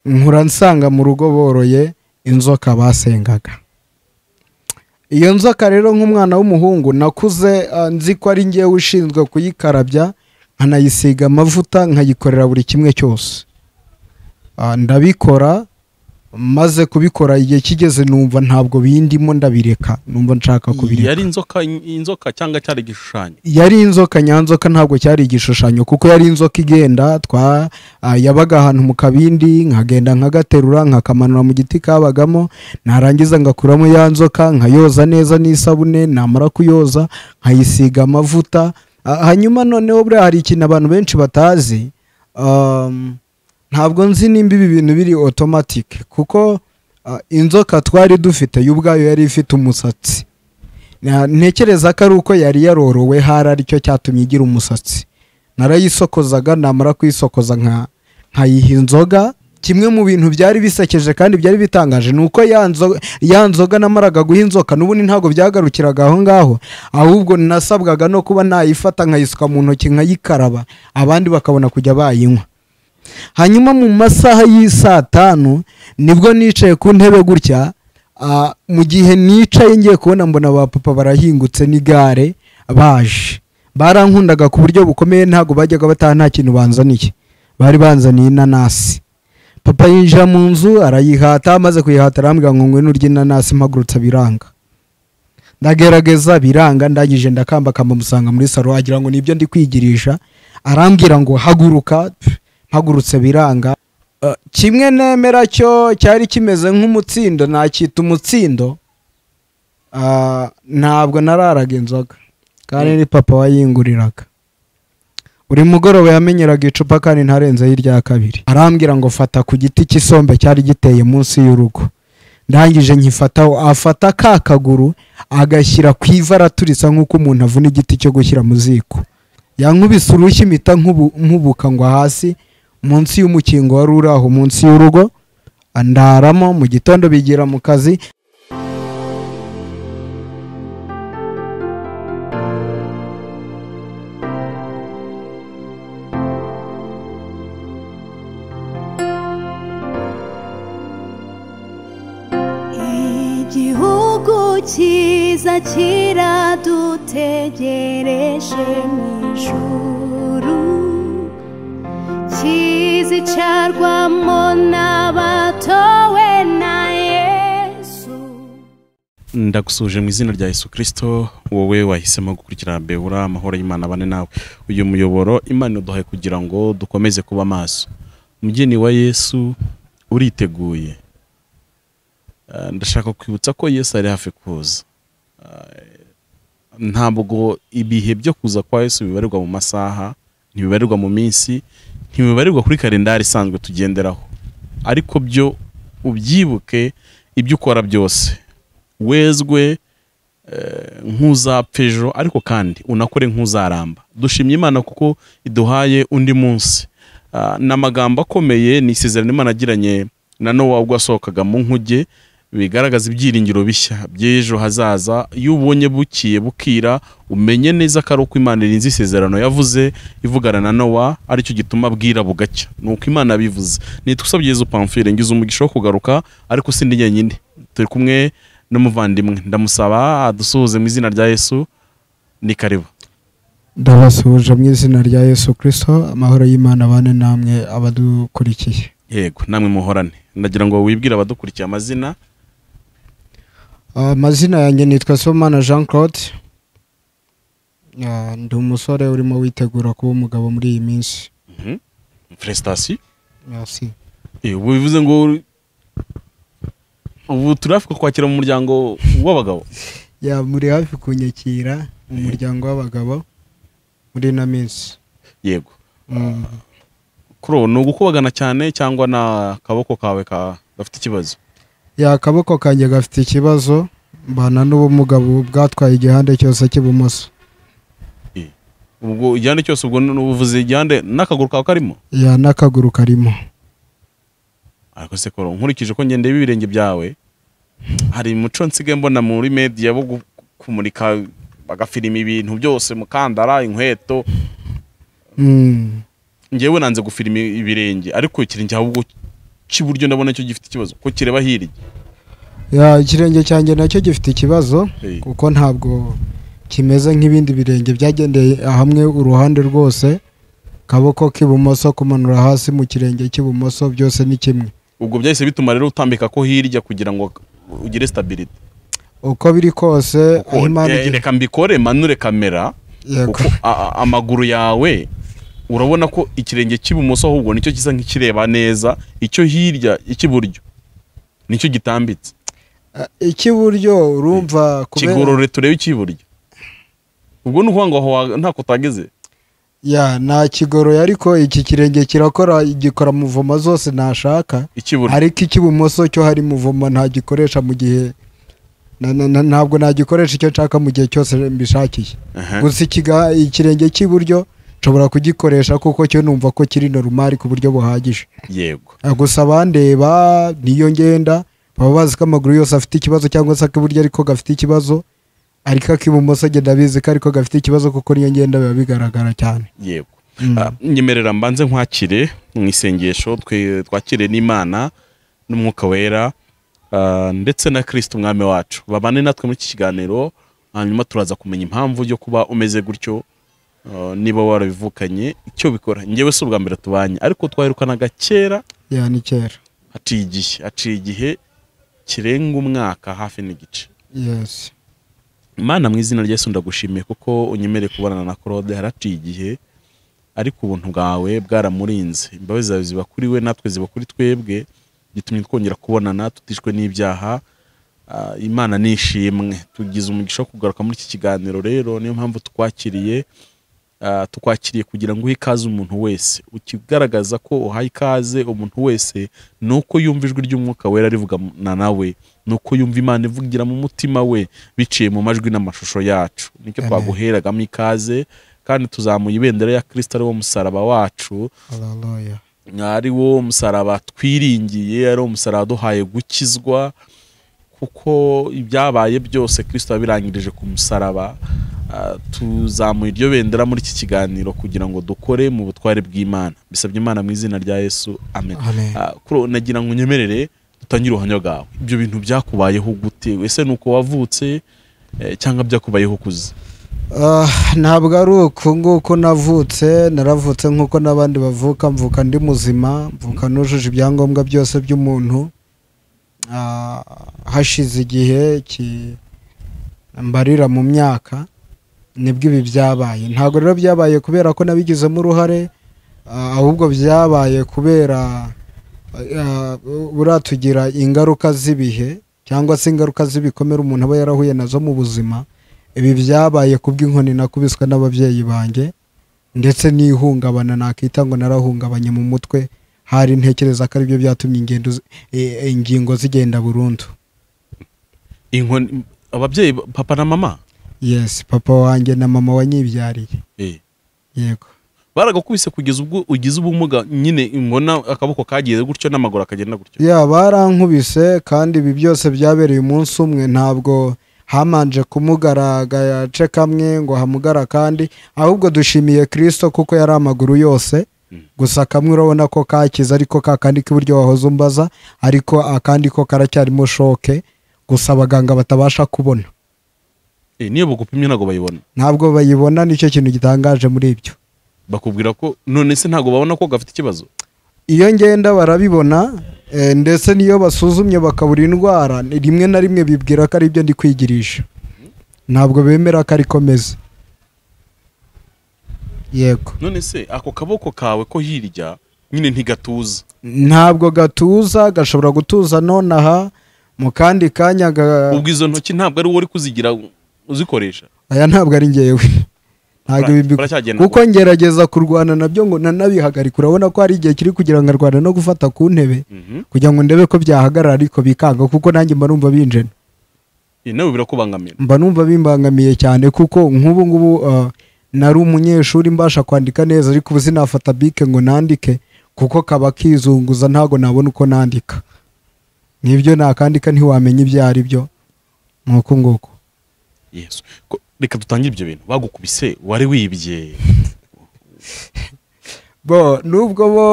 nkura nsanga mu rugo boroye inzoka basengaga iyo nzoka rero nk'umwana w'umuhungu nakuze ah, nzi ko ari ngewe ushinzwe kuyikarabya nkanayisiga amavuta nkayikorera buri kimwe cyose Ah, ndabikora maze kubikora igihe kigeze numva ntabwo bindimo ndabireka numva nshaka kubireka yari inzoka inzoka cyangwa cyari igishushanyo yari inzoka nyanzoka ntabwo cyari igishushanyo kuko yari inzoka igenda twa ah, yabaga ahantu mu kabindi nkagenda nkagaterura nkakamanura mu giti kabagamo narangiza ngakuramo ya nzoka nkayoza neza n'isabune namara kuyoza nkayisiga amavuta Ah, hanyuma noneho buriya hari ikintu abantu benshi batazi um, ntabwo nzi nimba ibi bintu biri otomatike kuko ah, inzoka twari dufite yo ubwayo yari ifite umusatsi Na- ntekereza ko ari uko yari yarorowe hari aricyo cyatumye igira umusatsi narayisokozaga namara kuyisokoza nka nkayiha inzoga kimwe mu bintu byari bisekeje kandi byari bitangaje ni uko ya nzo- ya nzoga namaraga guha inzoka n'ubundi ntabwo byagarukiraga aho ngaho ahubwo nasabwaga no kuba nayifata nkayisuka mu ntoki nkayikaraba abandi bakabona kujya bayinywa hanyuma mu masaha y'isaa tanu nibwo nicaye ku ntebe gutya ah, mu gihe nicaye ngiye kubona mbona ba papa barahingutse n'igare baje barankundaga ku buryo bukomeye ntabwo bajyaga bataha nta kintu banzaniye bari banzaniye inanasi papa yinjira mu nzu arayihata amaze kuyihata arambwira ngo ngwino urye inanasi mpagurutse biranga ndagerageza biranga ndangije ndakambakamba musanga muri saro agira ngo nibyo ndi kwigirisha arambwira ngo haguruka Pff, mpagurutse biranga Eh, kimwe nemera cyo cyari kimeze nk'umutsindo nacyita umutsindo Ah, ntabwo nararaga inzoga kandi ni papa wayinguriraga buri mugoroba yamenyeraga icupa kandi ntarenzeho irya kabiri arambwira ngo fata ku giti cy'isombe cyari giteye munsi y'urugo ndangije nkifataho afata ka kaguru agashyira ku ivi araturitsa nk'uko umuntu avuna igiti cyo gushyira mu ziko yankubise urushyi mpita nkubu- nkubuka ngwa hasi munsi y'umukingo wari uri aho munsi y'urugo ndaramo mu gitondo bigira mu kazi igihugu cyiza kiradutegereje mu ijuru kizicarwamo n'abatowe na yesu ndagusuje mu izina rya Yesu Kristo wowe wahisemo gukurikira Beura amahoro y'Imana abane nawe uyu muyoboro Imana iduhaye kugira ngo dukomeze kuba maso mugeni wa Yesu uriteguye Eh, ndashaka kwibutsa ko Yesu ari hafi kuza Eh, ntabwo ibihe byo kuza kwa Yesu bibarirwa mu masaha ntibibarirwa mu minsi ntibibarirwa kuri kalendari isanzwe tugenderaho ariko byo ubyibuke ibyo ukora byose wezwe eh, nk'uzapfa ejo ariko kandi unakore nk'uzaramba dushimye imana kuko iduhaye undi munsi Ah, ni amagambo akomeye ni isezerano imana yagiranye na nowa ubwo yasohokaga mu nkuge bigaragaza ibyiringiro bishya by'ejo hazaza iyo ubonye bukiye bukira umenye neza ko ari uko imana irinze isezerano yavuze ivugana na nowa aricyo gituma bwira bugacya ni uko imana yabivuze nitwa usabye yezu pamfire ngize umugisha wo kugaruka ariko sindi njyenyine turi kumwe n'umuvandimwe ndamusaba adusuhuze mu izina rya yesu ni karibu ndabasuhuje mu izina rya yesu kirisito amahoro y'imana abane namwe abadukurikiye yego namwe muhorane ndagira ngo wibwire abadukurikiye amazina amazina yanjye nitwa somana jean claude Ah, ndi umusore urimo witegura kuba umugabo muri iyi minsi feresitasiyo Merci. ubu bivuze ngo ubu turafuka kwakira mu muryango w'abagabo ya muri hafi kunyakira mu muryango w'abagabo muri ino minsi yego kuro ni ugukubagana cyane cyangwa ni akaboko kawe ka- gafite ikibazo ya akaboko kanjye gafite ikibazo mbana n'ubumuga bu- bwatwaye igihande cyose cy'ibumoso ubwo igihande cyose ubwo uvuze igihande n'akaguru kawe karimo ya n'akaguru karimo ariko se koro nkurikije ko ngendeye ibirenge byawe hari umuco nsigaye mbona muri media wo gu- kumurika bagafilima ibintu byose mukandara inkweto Mm. ngewe nanze gufilima ibirenge ariko ikirenge ahubwo cy'iburyo ndabona cyo gifite ikibazo ko kireba hirya Ya, ikirenge cyanjye nacyo gifite ikibazo Eh, kuko ntabwo kimeze nk'ibindi birenge byagendeye hamwe uruhande rwose kaboko k'ibumoso kumanura hasi mu kirenge cy'ibumoso byose ni kimwe ubwo byahise bituma rero utambika ko hirya kugira ngo ugire stability uko biri kose Kuko, aho Imana eh, igira- reka mbikore manure kamera Yego. kuko a- a- amaguru yawe urabona ko ikirenge cy'ibumoso ahubwo nicyo gisa nk'ikireba neza icyo hirya icy'iburyo nicyo gitambitse Ah, icy'iburyo urumva kubera- kigorore turebe icy'iburyo ubwo ni ukuvuga ngo aho wa- ntako utageze ya nta kigoroye ariko iki kirenge kirakora gikora muvoma zose nashaka icy'iburyo ariko icy'ibumoso cyo hari muvoma ntagikoresha mu gihe na- na- na- ntabwo nagikoresha icyo nshaka mu gihe cyose mbishakiye Aha. gusa ikiga- ikirenge cy'iburyo nshobora kugikoresha kuko cyo numva ko kiri normal ku buryo buhagije yego Ah, gusa abandeba niyo ngenda baba bazi ko amaguru yose afite ikibazo cyangwa se ak'iburyo ariko gafite ikibazo ariko ak'ibumoso njye ndabizi ko ariko gafite ikibazo kuko niyo ngenda biba bigaragara cyane yego Ah, nyemerera mbanze nkwakire mu isengesho twe- twakire n'imana n'umwuka wera ah, ndetse na kirisiti umwami wacu babane natwe muri iki kiganiro hanyuma turaza kumenya impamvu yo kuba umeze gutyo ah, niba warabivukanye icyo bikora ngewe si ubwa mbere tubanye ariko twaherukanaga kera ya ni kera haciye igihe haciye igihe kirenga umwaka hafi n'igice yes Mana mu izina rya Yesu ndagushimiye kuko unyemereye kubonana na Claude haraciye igihe ariko ubuntu bwawe bwaramurinze imbabazi zawe ziba kuri we natwe ziba kuri twebwe gitumye twongera kubonana tutishwe n'ibyaha Ah, imana nishimwe tugize umugisha wo kugaruka muri iki kiganiro rero niyo mpamvu tukwakiriye Ah, tukwakiriye kugira ngo uhe ikaze umuntu wese ukigaragaza ko uhaye ikaze umuntu wese ni uko yumva ijwi ry'umwuka wera rivugana nawe ni uko yumva imana ivugira mu mutima we biciye mu majwi n'amashusho yacu nicyo Amen. twaguheragamo ikaze kandi tuzamuye ibendera ya kirisita ari wo musaraba wacu hallelujah ari wo musaraba twiringiye ari wo musaraba duhaye gukizwa kuko ibyabaye byose kirisito yabirangirije ku musaraba Ah, tuzamuye iryo bendera muri iki kiganiro kugira ngo dukore mu butware bw'imana bisabye imana mu izina rya yesu amen Amen. Ah, kuro nagira ngo unyemerere dutangire ubuhamya bwawe ibyo bintu byakubayeho gute ese ni uko wavutse eh, cyangwa byakubayeho ukuze Ah, ntabwo ari uku nguko navutse naravutse nk'uko n'abandi bavuka mvuka ndi muzima mvuka nujuje ibyangombwa byose by'umuntu Ah, hashize igihe ki- mbarira mu myaka nibwo ibi byabaye ntabwo rero byabaye kubera ko nabigizemo uruhare ah, ahubwo byabaye kubera ah, buriya tugira ingaruka z'ibihe cyangwa se ingaruka z'ibikomere umuntu aba yarahuye nazo mu buzima ibi byabaye kubw'inkoni nakubiswe n'ababyeyi banjye ndetse n'ihungabana nakita ngo narahungabanye mu mutwe hari ntekereza ko aribyo byatumye ingendo zi- e- e- ingingo zigenda burundu inkoni ababyeyi ba- papa na mama yes papa wanjye na mama wanyibyariye eh. yego baragakubise kugeza ubwo ugize ubumuga nyine ingona akaboko kagiye gutyo n'amaguru akagenda gutyo ya barankubise kandi ibi byose byabereye umunsi umwe ntabwo hamanje kumugara agace kamwe ngo hamugara kandi ahubwo dushimiye kirisito kuko yari amaguru yose gusa kamwe urabona ko kakize ariko ka kandi k'iburyo wahoze umbaza ariko akandi ko karacyarimo shoke gusa abaganga batabasha kubona Eh, niyo bagupimye ntabwo bayibona ntabwo bayibona nicyo kintu gitangaje muri ibyo bakubwira ko none se ntabwo babona ko gafite ikibazo iyo ngenda barabibona eh, ndetse n'iyo basuzumye bakabura indwara ni rimwe na rimwe bibwira ko ari ibyo ndi kwigirisha ntabwo bemera ko ariko meze yego none se ako kaboko kawe ko hirya nyine ntigatuza ntabwo gatuza gashobora gutuza nonaha mu kandi kanya ga- ubwo izo ntoki ntabwo ari wowe uri kuzigira uzikoresha aya ntabwo ari ngewe ntabwo Bara- ibi mbi- baracyagenda kuko ngerageza kurwana nabyo ngo nanabihagarika urabona ko hari igihe kiri kugira ngo arwana no gufata ku ntebe Mhm. kugira ngo ndebe ko byahagarara ariko bikanga kuko nanjye mba numva binjena Eh, nawe birakubangamira mba numva bimbangamiye cyane kuko nk'ubu ngubu uh, nari umunyeshuri mbasha kwandika neza ariko ubu sinafata bike ngo nandike kuko kaba kizunguza ntabwo nabona uko nandika n'ibyo nakandika ntiwamenya ibyo ari byo ni uku nguku yesu ko- reka dutangire ibyo bintu bagukubise wari wibye bo nubwo bo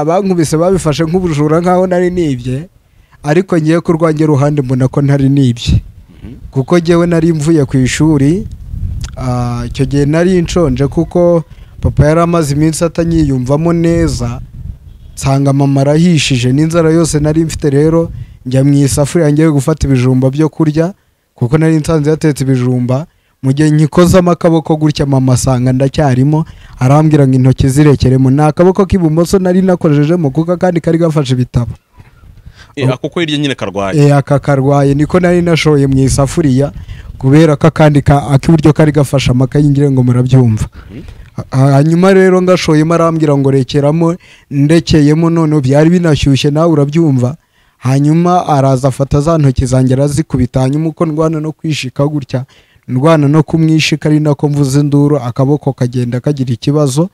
bankubise babifashe nk'ubujura nk'aho nari nibye ariko ngiye kurwanya uruhande mbona ko ntari nibye kuko ngewe nari mvuye ku ishuri ah, icyo gihe nari nshonje kuko papa yari amaze iminsi atanyiyumvamo neza nsanga mama arahishije n'inzara yose nari mfite rero njya mu isafuriya ngiye gufata ibijumba byo kurya kuko nari nsanze yatetse ibijumba mu gihe nyikozamo akaboko gutya mama asanga ndacyarimo arambwira ngo intoki zirekeremo ni akaboko k'ibumoso nari nakorejejemo kuko akandi kari gafashe ibitabo Eh, ako ko hirya nyine karwaye e, aka karwaye niko nari nashoye mu isafuriya kubera ko akandi ka- ak'iburyo kari gafashe amakayi ngira ngo murabyumva Ha- hanyuma rero ngashoyemo arambwira ngo rekeramo ndekeyemo noneho byari binashyushye nawe urabyumva hanyuma araza afata za ntoki zanjye arazikubita hanyuma uko ndwana no kwishika gutya ndwana no kumwishika ari nako mvuze induru akaboko kagenda kagira ikibazo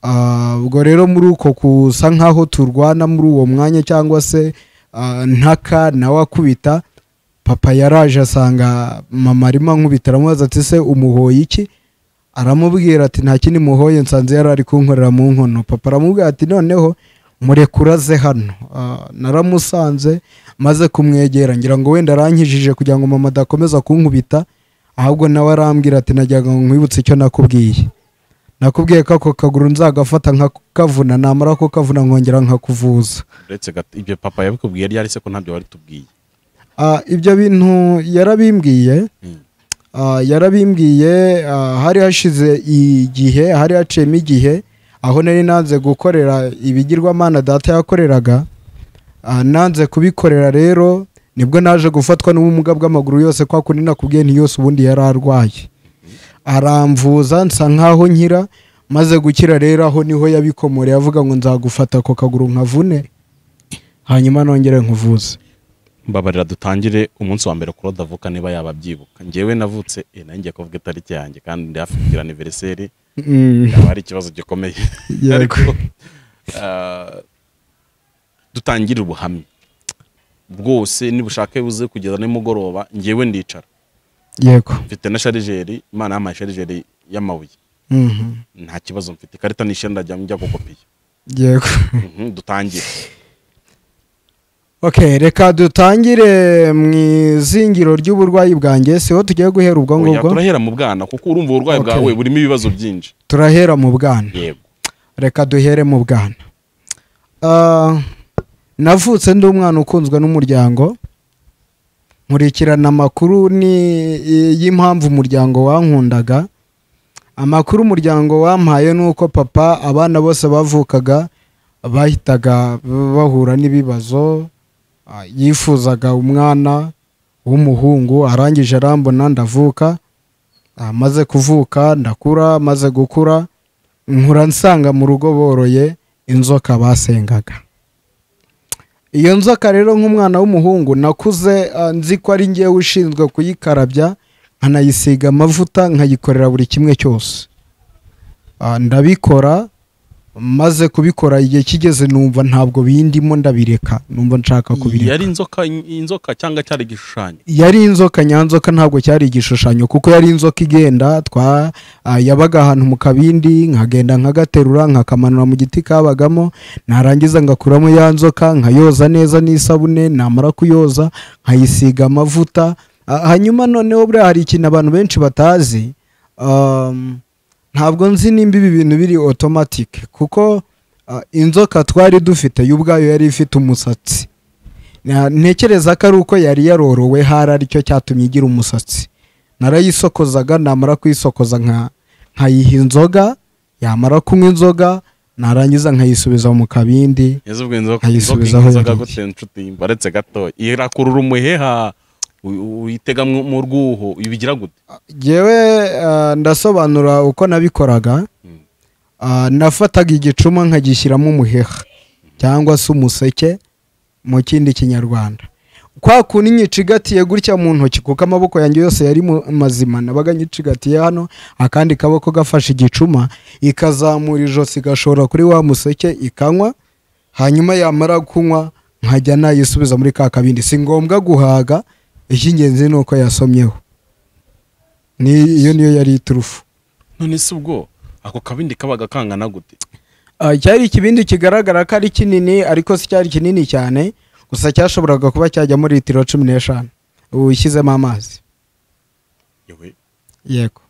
Ah, ubwo rero muri uko kusa nkaho turwana muri uwo mwanya cyangwa se ah, ntaka nawe akubita papa yaraje asanga mama arimo ankubita aramubaza ati se umuhoye iki aramubwira ati nta kindi muhoye nsanze yari ari kunkorera mu nkono papa aramubwira ati noneho mureke uraze hano Ah, naramusanze maze kumwegera ngira ngo wenda arankijije kugira ngo mama adakomeza kunkubita ahubwo nawe arambwira ati najyaga ngo nkwibutse icyo nakubwiye nakubwiye ko ako kaguru nzagafata nkakavuna namara kukavuna nkongera nkakuvuza uretse gato ibyo papa yabikubwiye ryari se ko ntabyo wari tubwiye Ah, ibyo bintu yarabimbwiye Mm. Ah, yarabimbwiye ah, hari hashize igihe hari haciyemo igihe aho nari nanze gukorera ibigirwamana data yakoreraga Ah, nanze kubikorera rero nibwo naje gufatwa n'ubumuga bw'amaguru yose kwa kundi nakubwiye nti yose ubundi yari arwaye aramvuza nsa nkaho nkira maze gukira rero aho niho yabikomoreye avuga ngo nzagufata ako kaguru nkavune hanyuma nongere nkuvuze mbabarira dutangire umunsi wa mbere kuri odavuka niba yaba abyibuka njyewe navutse eh, nanjye ngiye kuvuga itariki yanjye kandi ndi hafi kugira aniveriseri Mm. yaba ari ikibazo gikomeye Yego. ariko ah, dutangire ubuhamya bwose nibushake buze kugeza nimugoroba njyewe ndicara yego mfite na sharijeri imana yampaye sharijeri y'amabuye Mhm. nta kibazo mfite ikarita nishenda njya njya gukopiya yego Mhm, dutangire ok reka dutangire mu izingiro ry'uburwayi bwanjye siho tugiye guhera ubwo Oya, ngubwo turahera mu bwana kuko urumva uburwayi Okay. bwawe burimo ibibazo byinshi turahera mu bwana yego reka duhere mu bwana Ah, navutse ndi umwana ukunzwe n'umuryango nkurikirana amakuru ni y'impamvu umuryango wankundaga amakuru umuryango wampaye ni uko papa abana bose bavukaga bahitaga bahura n'ibibazo Ah, yifuzaga umwana w'umuhungu arangije arambona ndavuka Ah, maze kuvuka ndakura maze gukura nkura nsanga mu rugo boroye inzoka basengaga iyo nzoka rero nk'umwana w'umuhungu nakuze ah, nzi ko ari ngewe ushinzwe kuyikarabya nkanayisiga amavuta nkayikorera buri kimwe cyose Ah, ndabikora maze kubikora igihe kigeze numva ntabwo bindimo ndabireka numva nshaka kubireka yari inzoka inzoka cyangwa cyari igishushanyo yari inzoka nyanzoka ntabwo cyari igishushanyo kuko yari inzoka igenda twa ah, yabaga ahantu mu kabindi nkagenda nkagaterura nkakamanura mu giti kabagamo narangiza ngakuramo ya nzoka nkayoza neza n'isabune namara kuyoza nkayisiga amavuta Ah, hanyuma noneho buriya hari ikintu abantu benshi batazi um, ntabwo nzi nimba ibi bintu biri otomatike kuko ah, inzoka twari dufite yo ubwayo yari ifite umusatsi Na- ntekereza ko ari uko yari yarorowe hari aricyo cyatumye igira umusatsi narayisokozaga namara kuyisokoza nka nkayiha inzoga yamara kunywa inzoga narangiza nkayisubiza mu kabindi yazubwe inzoka inzoka Ayisubizaho inzoka yariye. gute nshuti baretse gato irakurura umuheha u- uyitega mu mu rwuho ibigira gute yewe ah, ndasobanura uko nabikoraga Mm. Ah, nafataga igicuma nkagishyiramo umuheha cyangwa se umuseke mu kindi kinyarwanda kwa kundi nyicigatiye gutya mu ntoki kuko amaboko yanjye yose yari mu- mazima nabaga nyicigatiye hano akandi kaboko gafashe igicuma ikazamura ijosi igashora kuri wa museke ikanywa hanyuma yamara kunywa nkajya nayisubiza muri ka kabindi si ngombwa guhaga icy'ingenzi ni uko yasomyeho ni iyo niyo yari iturufu none se ubwo ako kabindi kabaga kangana gute Ah, cyari ikibindi kigaragara ko ari kinini ariko si cyari kinini cyane gusa cyashoboraga kuba cyajyamo litiro cumi n'eshanu ubu ushyizemo amazi yewe yego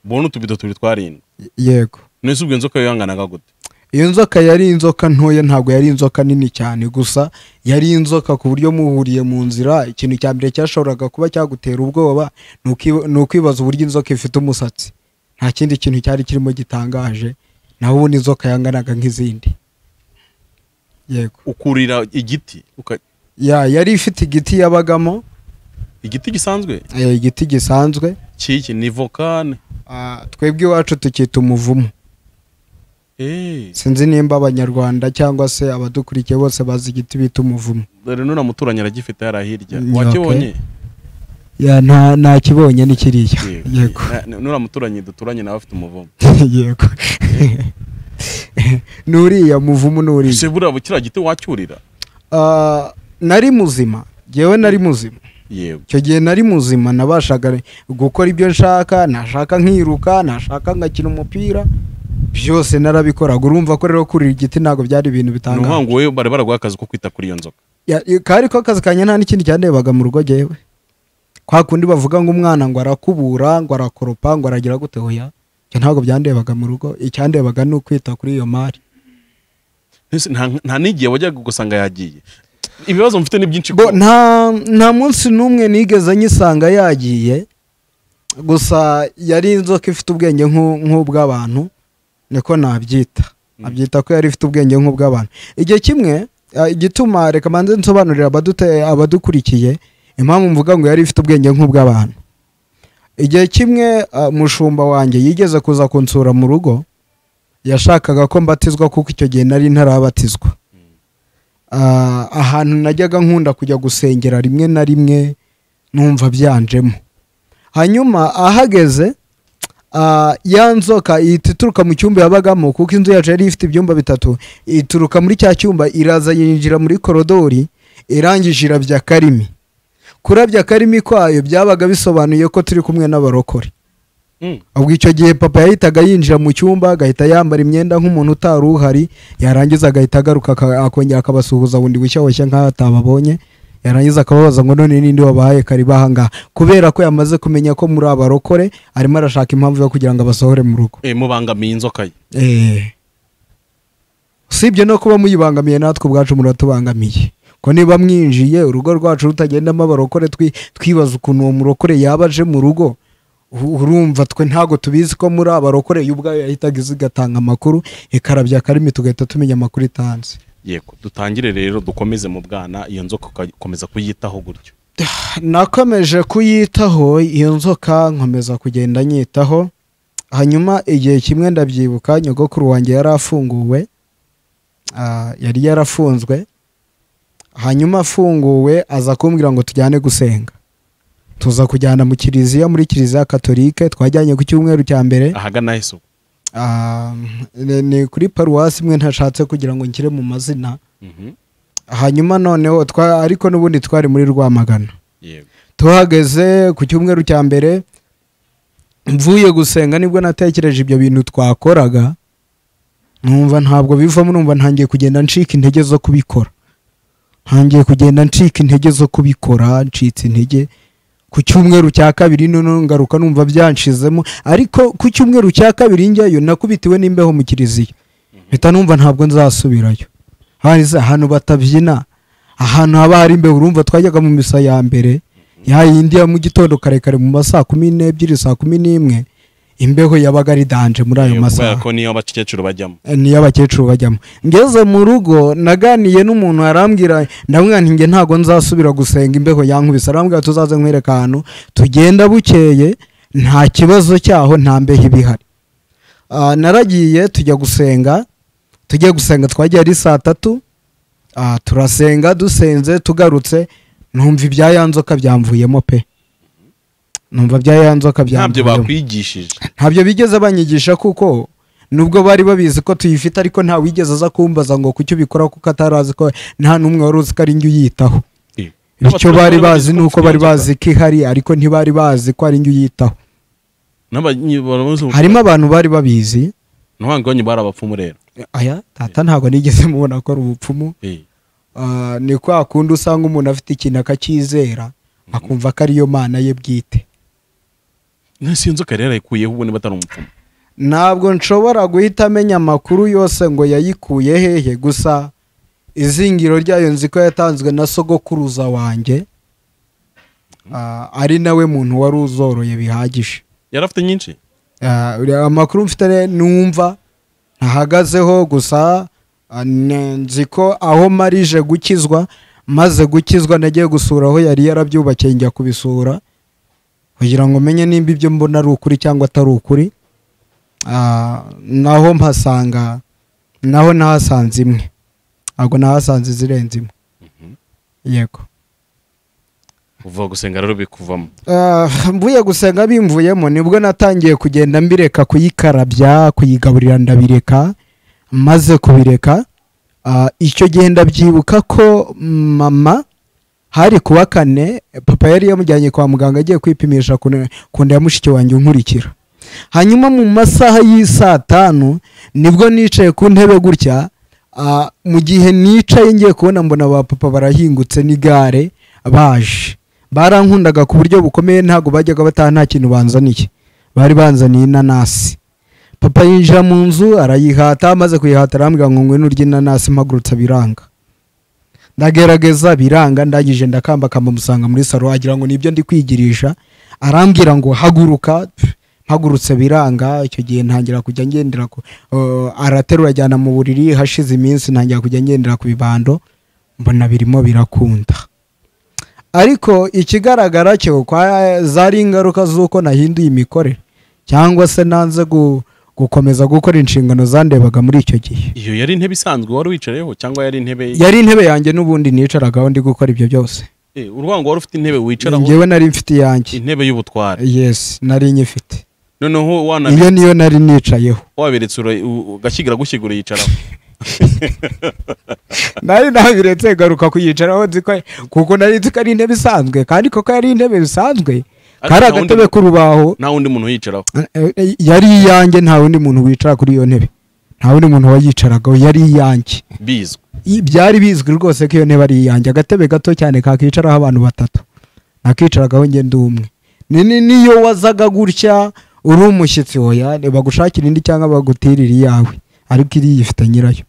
ubona utubido tubiri twarindwi yego nese ubwo inzoka yanganaga gute iyo nzoka yari inzoka ntoya ntabwo yari inzoka nini cyane gusa yari inzoka ku buryo muhuriye mu nzira ikintu cya mbere cyashoboraga kuba cyagutera ubwoba ni uki- ni ukwibaza uburyo inzoka ifite umusatsi nta kindi kintu cyari kirimo gitangaje naho ubundi inzoka yanganaga nk'izindi yego ukurira igiti uka- ya yari ifite igiti yabagamo igiti gisanzwe eh, igiti gisanzwe kiki ni vokane Ah, twebwe iwacu tukita umuvumu Eh, sinzi nimba abanyarwanda cyangwa se abadukurikiye bose bazi igiti bita umuvumu dore n'uriya muturanyi aragifite hariya hirya Mm, wakibonye ya nta nakibonye ni kiriya Yego. yego Na- n'uriya muturanyi duturanye nawe afite umuvumo yego nuriya muvumu nuriya se buriya bukira giti wacyurira Ah, nari muzima ngewe nari muzima yego icyo gihe nari muzima nabashaga gukora ibyo nshaka nashaka nkiruka nashaka ngakina umupira byose narabikoraga urumva ko rero kurira igiti ntabwo byari ibintu ni bitangaje umuhango we bari baraguha akazi ko kwita kuri iyo nzoka Ya- kari ko akazi kanjye nta n'ikindi cyandebaga mu rugo ngewe kwa kundi bavuga ngo umwana ngo arakubura ngo arakoropa ngo aragira gute hoya ibyo ntabwo byandebaga mu rugo icyandebaga ni ukwita kuri iyo mari Ese nta- nta n'igihe wajyaga gusanga yagiye ibibazo mfite ni byinshi bo ko- nta nta munsi n'umwe nigeze nyisanga yagiye gusa yari inzoka ifite ubwenge nk'u- nk'ubw'abantu niko nabyita abyita ko yari ifite ubwenge nk'ubw'abantu igihe kimwe ah, igituma reka manze nsobanurira abadute- abadukurikiye impamvu mvuga ngo yari ifite ubwenge nk'ubw'abantu igihe kimwe ah, mushumba wanjye yigeze kuza kunsura mu rugo yashakaga ko mbatizwa kuko icyo gihe nari ntarabatizwa Ah, ahantu najyaga nkunda kujya gusengera rimwe na rimwe numva byanjemo hanyuma ahageze ah, ya nzoka ihita ituruka mu cyumba yabagamo kuko inzu yacu yari ifite ibyumba bitatu ituruka muri cya cyumba iraza yinjira muri korodori irangije irabya karimi kurabya karimi kwayo byabaga bisobanuye ko turi kumwe n'abarokore Mm. ubwo icyo gihe papa yahitaga yinjira mu cyumba agahita yambara imyenda nk'umuntu utari uhari yarangiza agahita agaruka aka- akongera akabasuhuza bundi bushya bushya nk'aho atababonye yarangiza akababaza ngo none ninde wabahaye kariba ahangaha kubera ko yamaze kumenya ko muri abarokore arimo arashaka impamvu yo kugira ngo abasohore mu rugo Eh, mubangamiye inzoka ye Eh. usibye no kuba muyibangamiye natwe ubwacu muratubangamiye ko niba mwinjiye urugo rwacu rutagendamo abarokore twi- twibaza ukuntu uwo murokore yaba aje mu rugo u- urumva twe ntabwo tubizi ko muri abarokore yo ubwayo yahitaga iza igatanga amakuru ikarabya akarimi tugahita tumenya amakuru itanze yego dutangire rero dukomeze mu bwana iyo nzoka ugakomeza kuyitaho gutyo nakomeje kuyitaho iyo nzoka nkomeza kugenda nyitaho hanyuma igihe kimwe ndabyibuka nyogokuru wanjye yari afunguwe Ah, yari yarafunzwe hanyuma afunguwe aza kumbwira ngo tujyane gusenga tuza kujyana mu kiliziya muri kiliziya katolike twajyanye ku cyumweru cya mbere ahagana heso Ah, ni ni kuri paruwasi imwe ntashatse kugira ngo nshyire mu mazina hanyuma noneho twa- ariko n'ubundi twari muri rwamagana yego tuhageze ku cyumweru cya mbere mvuye gusenga nibwo natekereje ibyo bintu twakoraga numva ntabwo bivamo numva ntangiye kugenda ncika intege zo kubikora ntangiye kugenda ncika intege zo kubikora ncitse intege ku cyumweru cya kabiri noneho ngaruka numva byanshizemo ariko ku cyumweru cya kabiri njyayo nakubitiwe n'imbeho mu kiliziya mpita numva ntabwo nzasubirayo hari za- ahantu batabyina ahantu haba hari imbeho urumva twajyaga mu misa ya mbere ya yindi ya mu gitondo kare kare mu masaa kumi n'ebyiri saa kumi n'imwe imbeho yabaga ari danje muri ayo Yego, kubera masaha ko niyo abakecuru bajyamo niyo abakecuru bajyamo ngeze mu rugo naganiye n'umuntu arambwira ndamwana njye ntabwo nzasubira gusenga imbeho yankubise arambwira tuzaze nkwereka ahantu tugenda bukeye nta kibazo cyaho nta mbeho iba ihari Ah, naragiye tujya gusenga tujya gusenga twagiye ari saa tatu Ah, turasenga dusenze tugarutse numva ibya ya nzoka byamvuyemo pe numva bya ya nzoka ntabyo byamvuyemo bakwigishije ntabyo bigeze banyigisha kuko nubwo bari babizi ko tuyifite ariko nta wigeze aza kumbaza ngo kuki ubikora kuko atari azi ko nta n'umwe wari uzi ko ari njye uyitaho Eh. bityo N'abaturage bari bagize bazi ni uko uko bari bafite bazi ko ihari ariko ntibari bazi ko ari njye uyitaho inzoka. N'abanyi- barabuze ubu- harimo abantu bari babizi ntwange wanyu bari abapfumu rero aya tata ntabwo nigeze mubona ko ari ubupfumu Eh, Ah, ni kwa kundi usanga umuntu afite ikintu akacyizera akumva ko ariyo mana ye bwite nasi iyo nzoka rero yayikuyeho ubona batari umupfumu ntabwo nshobora guhita amenya amakuru yose ngo yayikuye hehe gusa izingiro ryayo nzi ko yatanzwe na sogokuruza wanjye Ah, ari nawe muntu wari uzoroye bihagije yari afite nyinshi Ah, uriya amakuru mfite re- numva ntahagazeho gusa ah, ne- nzi ko aho marije gukizwa maze gukizwa nagiye gusura aho yari yarabyubakiye njya kubisura kugira ngo menye nimba ibyo mbona ari ukuri cyangwa atari ukuri Ah, naho mpasanga naho nahasanze imwe ntabwo nahasanze izirenze imwe yego uva gusenga rero bikuvamo Ah, mvuye gusenga bimvuyemo nibwo natangiye kugenda mbireka kuyikarabya kuyigaburira ndabireka maze kubireka ah, icyo gihe ndabyibuka ko mama hari kuwa kane papa yari yamujyanye kwa muganga agiye kwipimisha ku nda- ku nda ya mushiki wanjye unkurikira hanyuma mu masaha y'isaa tanu nibwo nicaye ku ntebe gutya ah, mu gihe nicaye ngiye kubona mbona ba papa barahingutse n'igare baje barankundaga ku buryo bukomeye ntabwo bajyaga bataha nta kintu banzaniye bari banzaniye inanasi papa yinjira mu nzu arayihata amaze kuyihata arambwira ngo ngwino urye inanasi mpagurutse biranga ndagerageza biranga ndangije ndakambakamba musanga muri saro agira ngo nibyo ndi kwigirisha arambwira ngo haguruka Pff, mpagurutse biranga icyo gihe ntangira kujya ngendera ku uh, araterura ajyana mu buriri hashize iminsi ntangira kujya ngendera ku bibando mbona birimo birakunda ariko ikigaragara cyo kwa zari ingaruka z'uko nahinduye imikorere cyangwa se nanze gu, gukomeza gukora inshingano zandebaga muri icyo gihe iyo yari intebe isanzwe wari wicayeho cyangwa yari intebe yari intebe yanjye n'ubundi nicaragaho ndi gukora ibyo byose Eh, urwango wari ufite intebe wicaraho njyewe nari mfite iyanjye intebe y'ubutware yes nari nyifite noneho wana iyo niyo nari nicayeho waberetse ura- u- ugashyigura gushyigura yicaraho nari nabiretse garuka kuyicaraho nzi ko kuko nari nzi ko ari intebe isanzwe kandi koko yari intebe bisanzwe kari nta wundi agatebe muntu- k'urubaho nta wundi muntu uyicaraho Eh, eh, yari iyanjye nta wundi muntu wicara kuri iyo ntebe nta wundi muntu wayicaragaho yari iyanjye bizwi I- byari bizwi rwose ko iyo ntebe ari iyanjye agatebe gato cyane kakicaraho abantu batatu nakicaragaho njye ndi umwe Ni- ni- niyo wazaga gutya uri umushyitsi hoya bagushakira indi cyangwa bagutirira iyawe ariko iriya ifite nyirayo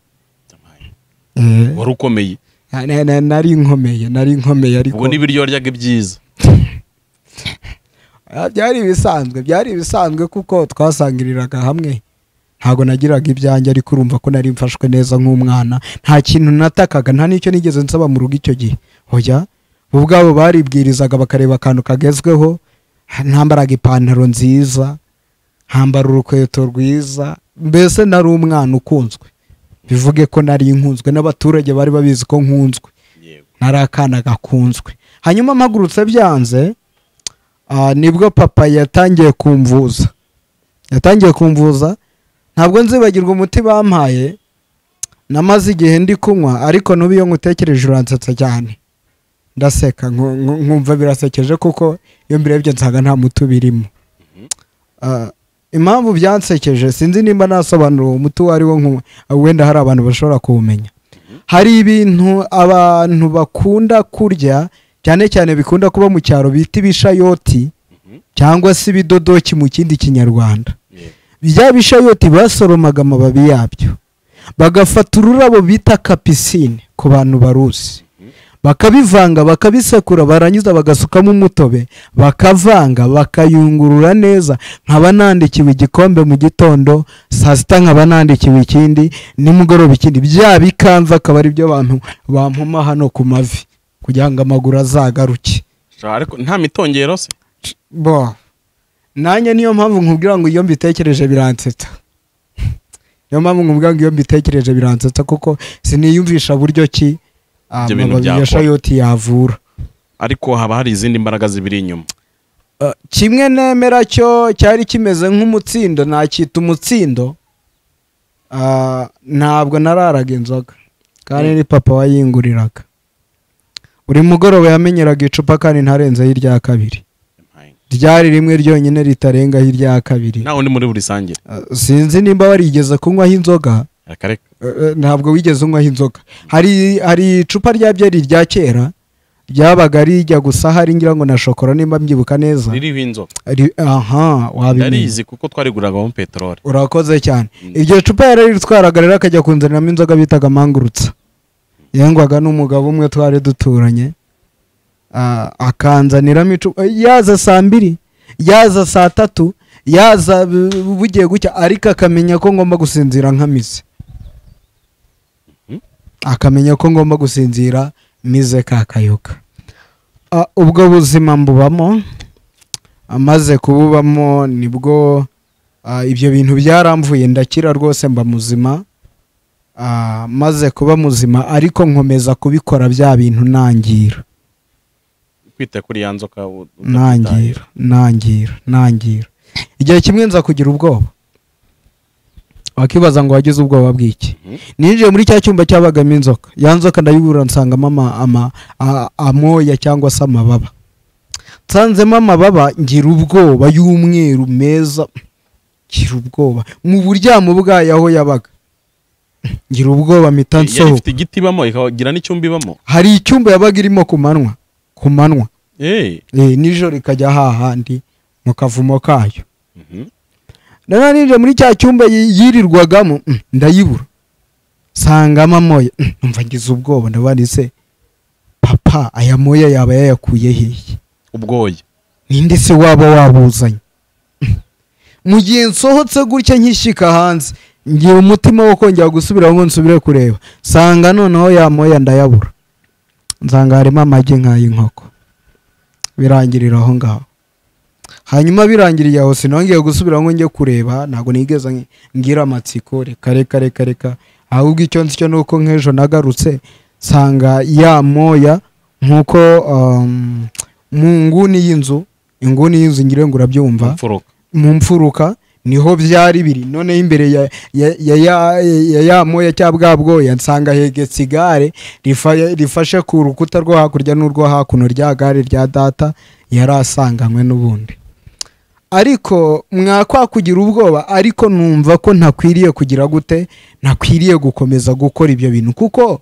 Eh, wari ukomeye na- na- nari nkomeye nari nkomeye ariko ubwo n'ibiryo waryaga ibyiza Ah, byari ibisanzwe byari ibisanzwe kuko twasangiriraga hamwe ntabwo nagiraga ibyanjye ariko urumva ko nari mfashwe neza nk'umwana nta kintu natakaga nta n'icyo nigeze nsaba mu rugo icyo gihe hoya bo ubwabo baribwirizaga bakareba akantu kagezweho ha- ntambaraga ipantaro nziza hambara urukweto rwiza mbese nari umwana ukunzwe bivuge ko nari nkunzwe n'abaturage bari babizi ko nkunzwe yego nari akana gakunzwe hanyuma mpagurutse byanze ah, nibwo papa yatangiye kumvuza yatangiye kumvuza ntabwo nzibagirwa umuti bampaye namaze igihe ndi kunywa ariko n'ubu iyo nkutekereje uransetsa cyane ndaseka nku- nku- nkumva birasekeje kuko iyo mbirebye nsanga nta muti ubirimo Ah, impamvu byansekeje sinzi nimba nasobanura uwo muti uwo ari wo nku- wenda hari abantu bashobora kuwumenya hari ibintu abantu bakunda kurya cyane cyane bikunda kuba mu cyaro bita ibishayoti cyangwa se ibidodoki mu kindi kinyarwanda yego bya bishayoti basoromaga amababi yabyo bagafata ururabo bita kapisine ku bantu baruzi bakabivanga bakabisekura barangiza bagasukamo umutobe bakavanga bakayungurura neza nkaba nandikiwe igikombe mu gitondo saa sita nkaba nandikiwe ikindi nimugoroba ikindi bya bikanza akaba ari byo bantu bampoma hano ku mavi kugira ngo amaguru azagaruke Sha, ariko nta mitongero se bo nanjye niyo mpamvu nkubwira ngo iyo mbitekereje biransetsa niyo mpamvu nkubwira ngo iyo mbitekereje biransetsa kuko siniyumvisha buryo ki ah, Ibyo bintu amababi ya byakora. shayoti yavura ariko haba hari izindi mbaraga zibiri inyuma Uh, kimwe nemera cyo cyari kimeze nk'umutsindo nacyita umutsindo Ah, ntabwo nararaga inzoga kandi ni papa wayinguriraga buri mugoroba yamenyeraga icupa kandi ntarenzeho irya kabiri ryari rimwe ryonyine ritarengaho irya kabiri nta wundi muri buri sangire Uh, sinzi nimba warigeze kunywaho inzoga akareka Eh, ntabwo wigeze unywaho inzoga hari hari icupa rya byeri rya kera ryabaga rijya gusa hari ngira ngo na shokora nimba mbyibuka neza ririho inzoga Ri- aha wabimenya ndarizi kuko twariguragamo peteroli urakoze cyane Mm. iryo cupa yararitwaraga rero akajya kunzaniramo inzoga bitaga mangurutsa yengwaga n'umugabo umwe twari duturanye Ah, akanzaniramo icupa yaza saa mbiri yaza saa tatu yaza bu- bugiye gucya ariko akamenya ko ngomba gusinzira nkamize akamenya ko ngomba gusinzira mize kakayoka Ah, ubwo buzima mbubamo amaze kububamo nibwo ah, ibyo bintu byaramvuye ndakira rwose mba muzima Ah, maze kuba muzima ariko nkomeza kubikora bya bintu nangira kwita kuri ya nzoka u- utabyitayeho. nangira nangira nangira igihe kimwe nza kugira ubwoba wakibaza ngo wagize ubwoba bw'iki Mhm. ninjiye muri cya cyumba cyabagamo inzoka ya nzoka ndayibura nsangamo ama- ama- a- amoya cyangwa se amababa nsanzemo amababa ngira ubwoba y'umweru meza ngira ubwoba mu buryamo bwayo aho yabaga ngira ubwoba mpita yari nsohoka ifite igiti ibamo ikagira n'icyumba ibamo hari icyumba yabaga irimo ku manywa ku manywa Eh, Eh, nijoro rikajya hahandi mu kavumo kayo mhm. rero ninjira muri cya cyumba yi- yirirwagamo mm, ndayibura nsangamo amoya mm, numva ngize ubwoba ndabanditse papa aya moya yaba yayakuye hehe ubwoya ninde se waba wabuzanye Mm. mu gihe nsohotse gutya nkishyika hanze ngira umutima wo kongera gusubira ngo nsubire kureba nsanga noneho ya moya ndayabura nsanga harimo amagi nk'ay'inkoko birangirira aho ngaho hanyuma birangiriye aho sinongeye gusubira ngo njye kureba ntabwo nigeze ngi- ngira amatsiko reka reka reka reka ahubwo icyo nzi cyo ni uko nk'ejo nagarutse nsanga ya moya nk'uko um, mu nguni y'inzu inguni y'inzu ngira ngo urabyumva mfuruka mu mfuruka niho byari biri noneho imbere ya ya ya ya- ya ya moya cya bwa bwoya nsanga hegetse igare rifa- rifashe ku rukuta rwo hakurya n'urwo hakuno rya gare rya data yari asanganywe n'ubundi ariko mwakwa kugira ubwoba ariko numva ko ntakwiriye kugira gute ntakwiriye gukomeza gukora ibyo bintu kuko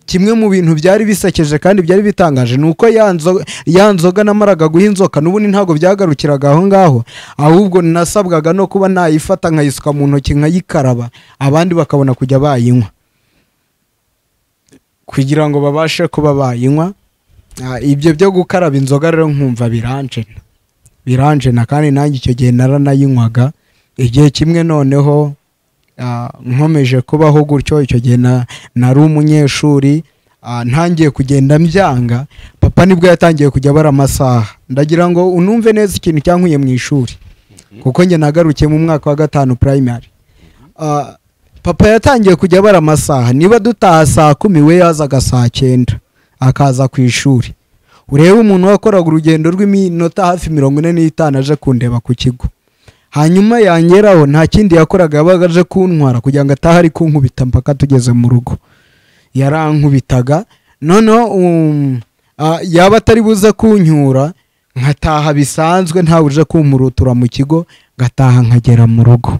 kimwe mu bintu byari bisekeje kandi byari bitangaje ni uko ya nzo- ya nzoga namaraga guha inzoka n'ubundi ntabwo byagarukiraga aho ngaho ahubwo nasabwaga no kuba nayifata nkayisuka mu ntoki nkayikaraba abandi bakabona kujya bayinywa kugira ngo babashe kuba bayinywa Ah, ibyo byo gukaraba inzoga rero nkumva biranjena biranjena kandi nanjye icyo gihe naranayinywaga igihe kimwe noneho ah, nkomeje kubaho gutyo icyo gihe na- nari umunyeshuri ah, ntangiye kugenda mbyanga papa nibwo yatangiye kujya abara amasaha ndagira ngo unumve neza ikintu cyankuye mu ishuri kuko njye nagarukiye mu mwaka wa gatanu primary Ah, papa yatangiye kujya abara amasaha niba dutaha saa kumi we yazaga saa cyenda akaza ku ishuri urebe umuntu wakoraga urugendo rw'iminota hafi mirongo ine n'itanu aje kundeba ku kigo hanyuma yangeraho nta kindi yakoraga yabaga aje kuntwara kugira ngo atahe ari kunkubita mpaka tugeze mu rugo yarankubitaga noneho um, ah, yaba atari buze kunyura nkataha bisanzwe ntawe uje kumurutura mu kigo ngataha nkagera mu rugo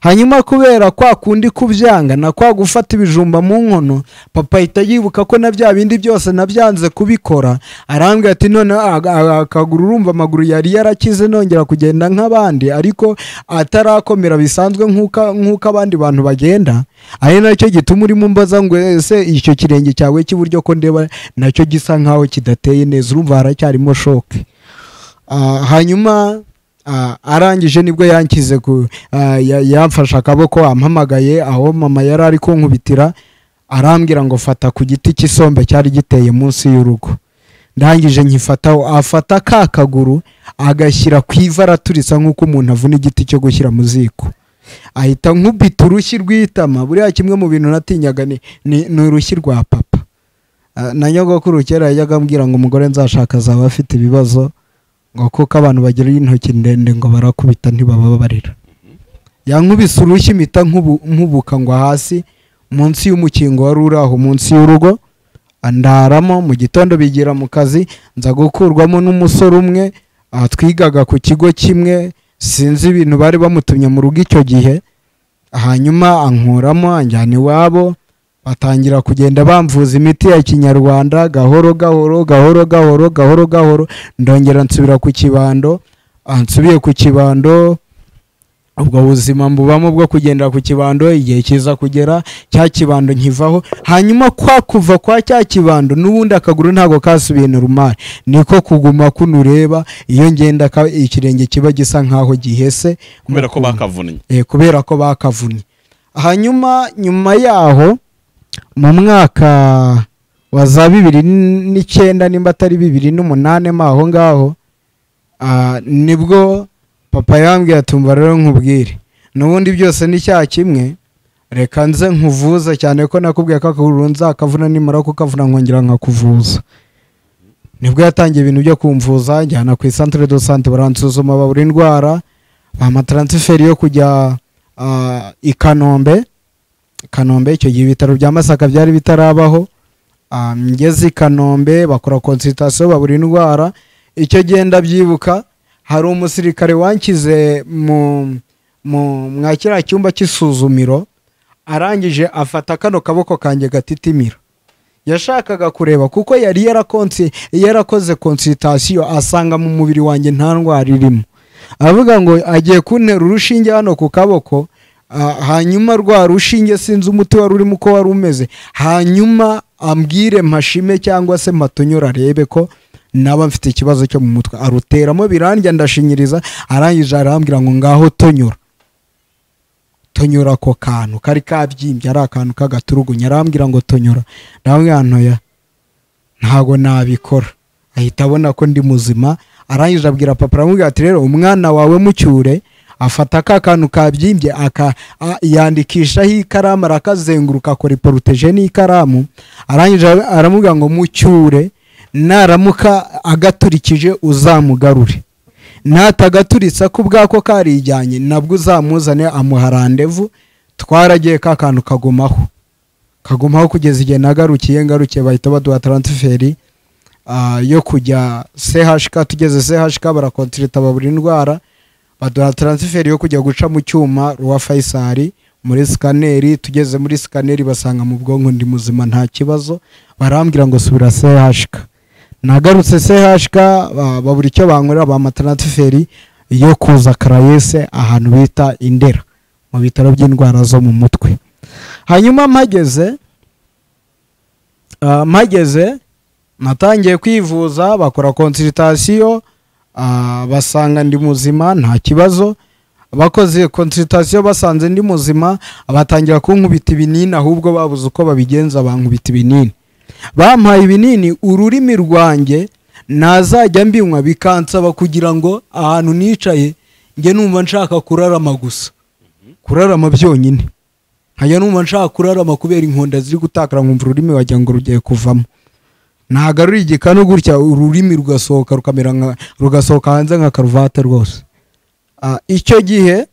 hanyuma kubera kwa kundi kubyanga na kwa gufata ibijumba mu nkono papa ahita yibuka ko na bya bindi byose nabyanze kubikora arambwira ati none ag- ag- akaguru urumva amaguru yari yarakize nongera kugenda nk'abandi ariko atarakomera bisanzwe nk'uko nk'uko abandi bantu bagenda ari nacyo gituma urimo mbaza ngo ese icyo kirenge cyawe cy'iburyo ko ndeba nacyo gisa nk'aho kidateye neza urumva haracyarimo shoke Ah, hanyuma ah, arangije nibwo yankize ku ah, ya- yamfashe akaboko ampamagaye aho mama yari ari kunkubitira arambwira ngo fata ku giti cy'isombe cyari giteye munsi y'urugo ndangije nkifataho afata ka kaguru agashyira ku ivi araturitsa nk'uko umuntu avuna igiti cyo gushyira mu ziko ahita nkubita urushyi rw'itama buriya kimwe mu bintu natinyaga ni, ni, ni urushyi rwa papa Ah, na nyogokuru kera yajyaga ambwira ngo umugore nzashaka azaba afite ibibazo ngo kuko abantu bagira intoki ndende ngo barakubita ntibababarira yankubise urushyi mpita nkubu- nkubuka ngo hasi munsi y'umukingo wari uri aho munsi y'urugo andaramo mu gitondo bigira mu kazi nza gukurwamo n'umusore umwe ah, twigaga ku kigo kimwe sinzi ibintu bari bamutumye mu rugo icyo gihe hanyuma ankuramo anjyana iwabo batangira kugenda bamvuza imiti ya kinyarwanda gahoro gahoro gahoro gahoro gahoro gahoro ndongera nsubira ku kibando ah, nsubiye ku kibando ubwo buzima mbubamo bwo kugendera ku kibando igihe kiza kugera cya kibando nkivaho hanyuma kwa kuva kwa cya kibando n'ubundi akaguru ntabwo kasubiye normal niko kuguma kuno ureba iyo ngenda ka- ikirenge kiba gisa nkaho gihese kubera ko bakavunnye Eh, kubera ko bakavunnye hanyuma nyuma yaho mu mwaka wa za bibiri n- n'icyenda nimba atari bibiri n'umunani mo aho ngaho ah, nibwo papa yambwiye atumva rero nkubwire n'ubundi byose ni cyaha kimwe reka nze nkuvuze cyane ko nakubwiye ko akaguru nzakavuna nimara kukavuna nkongera nkakuvuza nibwo yatangiye ibintu byo kumvuza njyana ku isantere do sante baransuzuma babura indwara bampa taransiferi yo kujya ah, i kanombe kanombe icyo gihe ibitaro bya masaka byari bitarabaho Ah, ngeze i kanombe bakora konsitasiyo babura indwara icyo genda byibuka hari umusirikare wankize mu mu- mwa kiriya cyumba cy'isuzumiro arangije afata kano kaboko kanjye gatitimira yashakaga kureba kuko yari yarakonsi yarakoze konsitasiyo asanga mu mubiri wanjye nta ndwara irimo avuga ngo agiye kuntera urushinge hano ku kaboko ah, hanyuma rwa rushinge sinzi umuti wari urimo uko wari umeze hanyuma ambwire mpashime cyangwa se mpatonyora arebe ko naba mfite ikibazo cyo mu mutwe aruteramo biranjya ndashinyiriza arangije arambwira ngo ngaho tonyora tonyora ako kantu kari kabyimbye ari akantu k'agaturugunya arambwira ngo tonyora ndamubwira ntoya ntabwo nabikora ahita abona ko ndi muzima arangije abwira papa aramubwira ati rero umwana wawe mucyure afata ka kantu kabyimbye aka a- yandikishaho ikaramu arakazenguruka akora iporoteje n'ikaramu arangije ara- aramubwira ngo mucyure naramuka agaturikije uzamugarure natagaturitse ko ubwako karijyanye nabwo uzamuzane amuha randevu twaragiye ka kantu kagumaho kagumaho kugeza igihe nagarukiye ngarukiye bahita baduha taransiferi ah, yo kujya CHK tugeze CHK barakontirita babura indwara baduha taransiferi yo kujya guca mu cyuma rwa Faisal muri sikaneri tugeze muri sikaneri basanga mu bwonko ndi muzima nta kibazo barambwira ngo subira CHK nagarutse CHK ba- babura icyo bankorera ba taransiferi yo kuza karayese ahantu bita Indera mu bitaro by'indwara zo mu mutwe hanyuma mpageze ah, mpageze natangiye kwivuza bakora konsiritasiyo basanga ndi muzima nta kibazo abakoze konsiritasiyo basanze ndi muzima batangira kunkubita ibinini ahubwo babuze uko babigenza bankubita ibinini bampaye ibinini ururimi rwanjye nazajya mbinywa bikansaba kugira ngo ahantu nicaye njye numva nshaka kurarama gusa kurarama byonyine nkajya numva nshaka kurarama kubera inkonda ziri gutakara nkumva ururimi wagira ngo rugiye kuvamo nagarura igikanu gutya ururimi rugasohoka rukamera nka- rugasohoka hanze nka karuvate rwose Ah, icyo gihe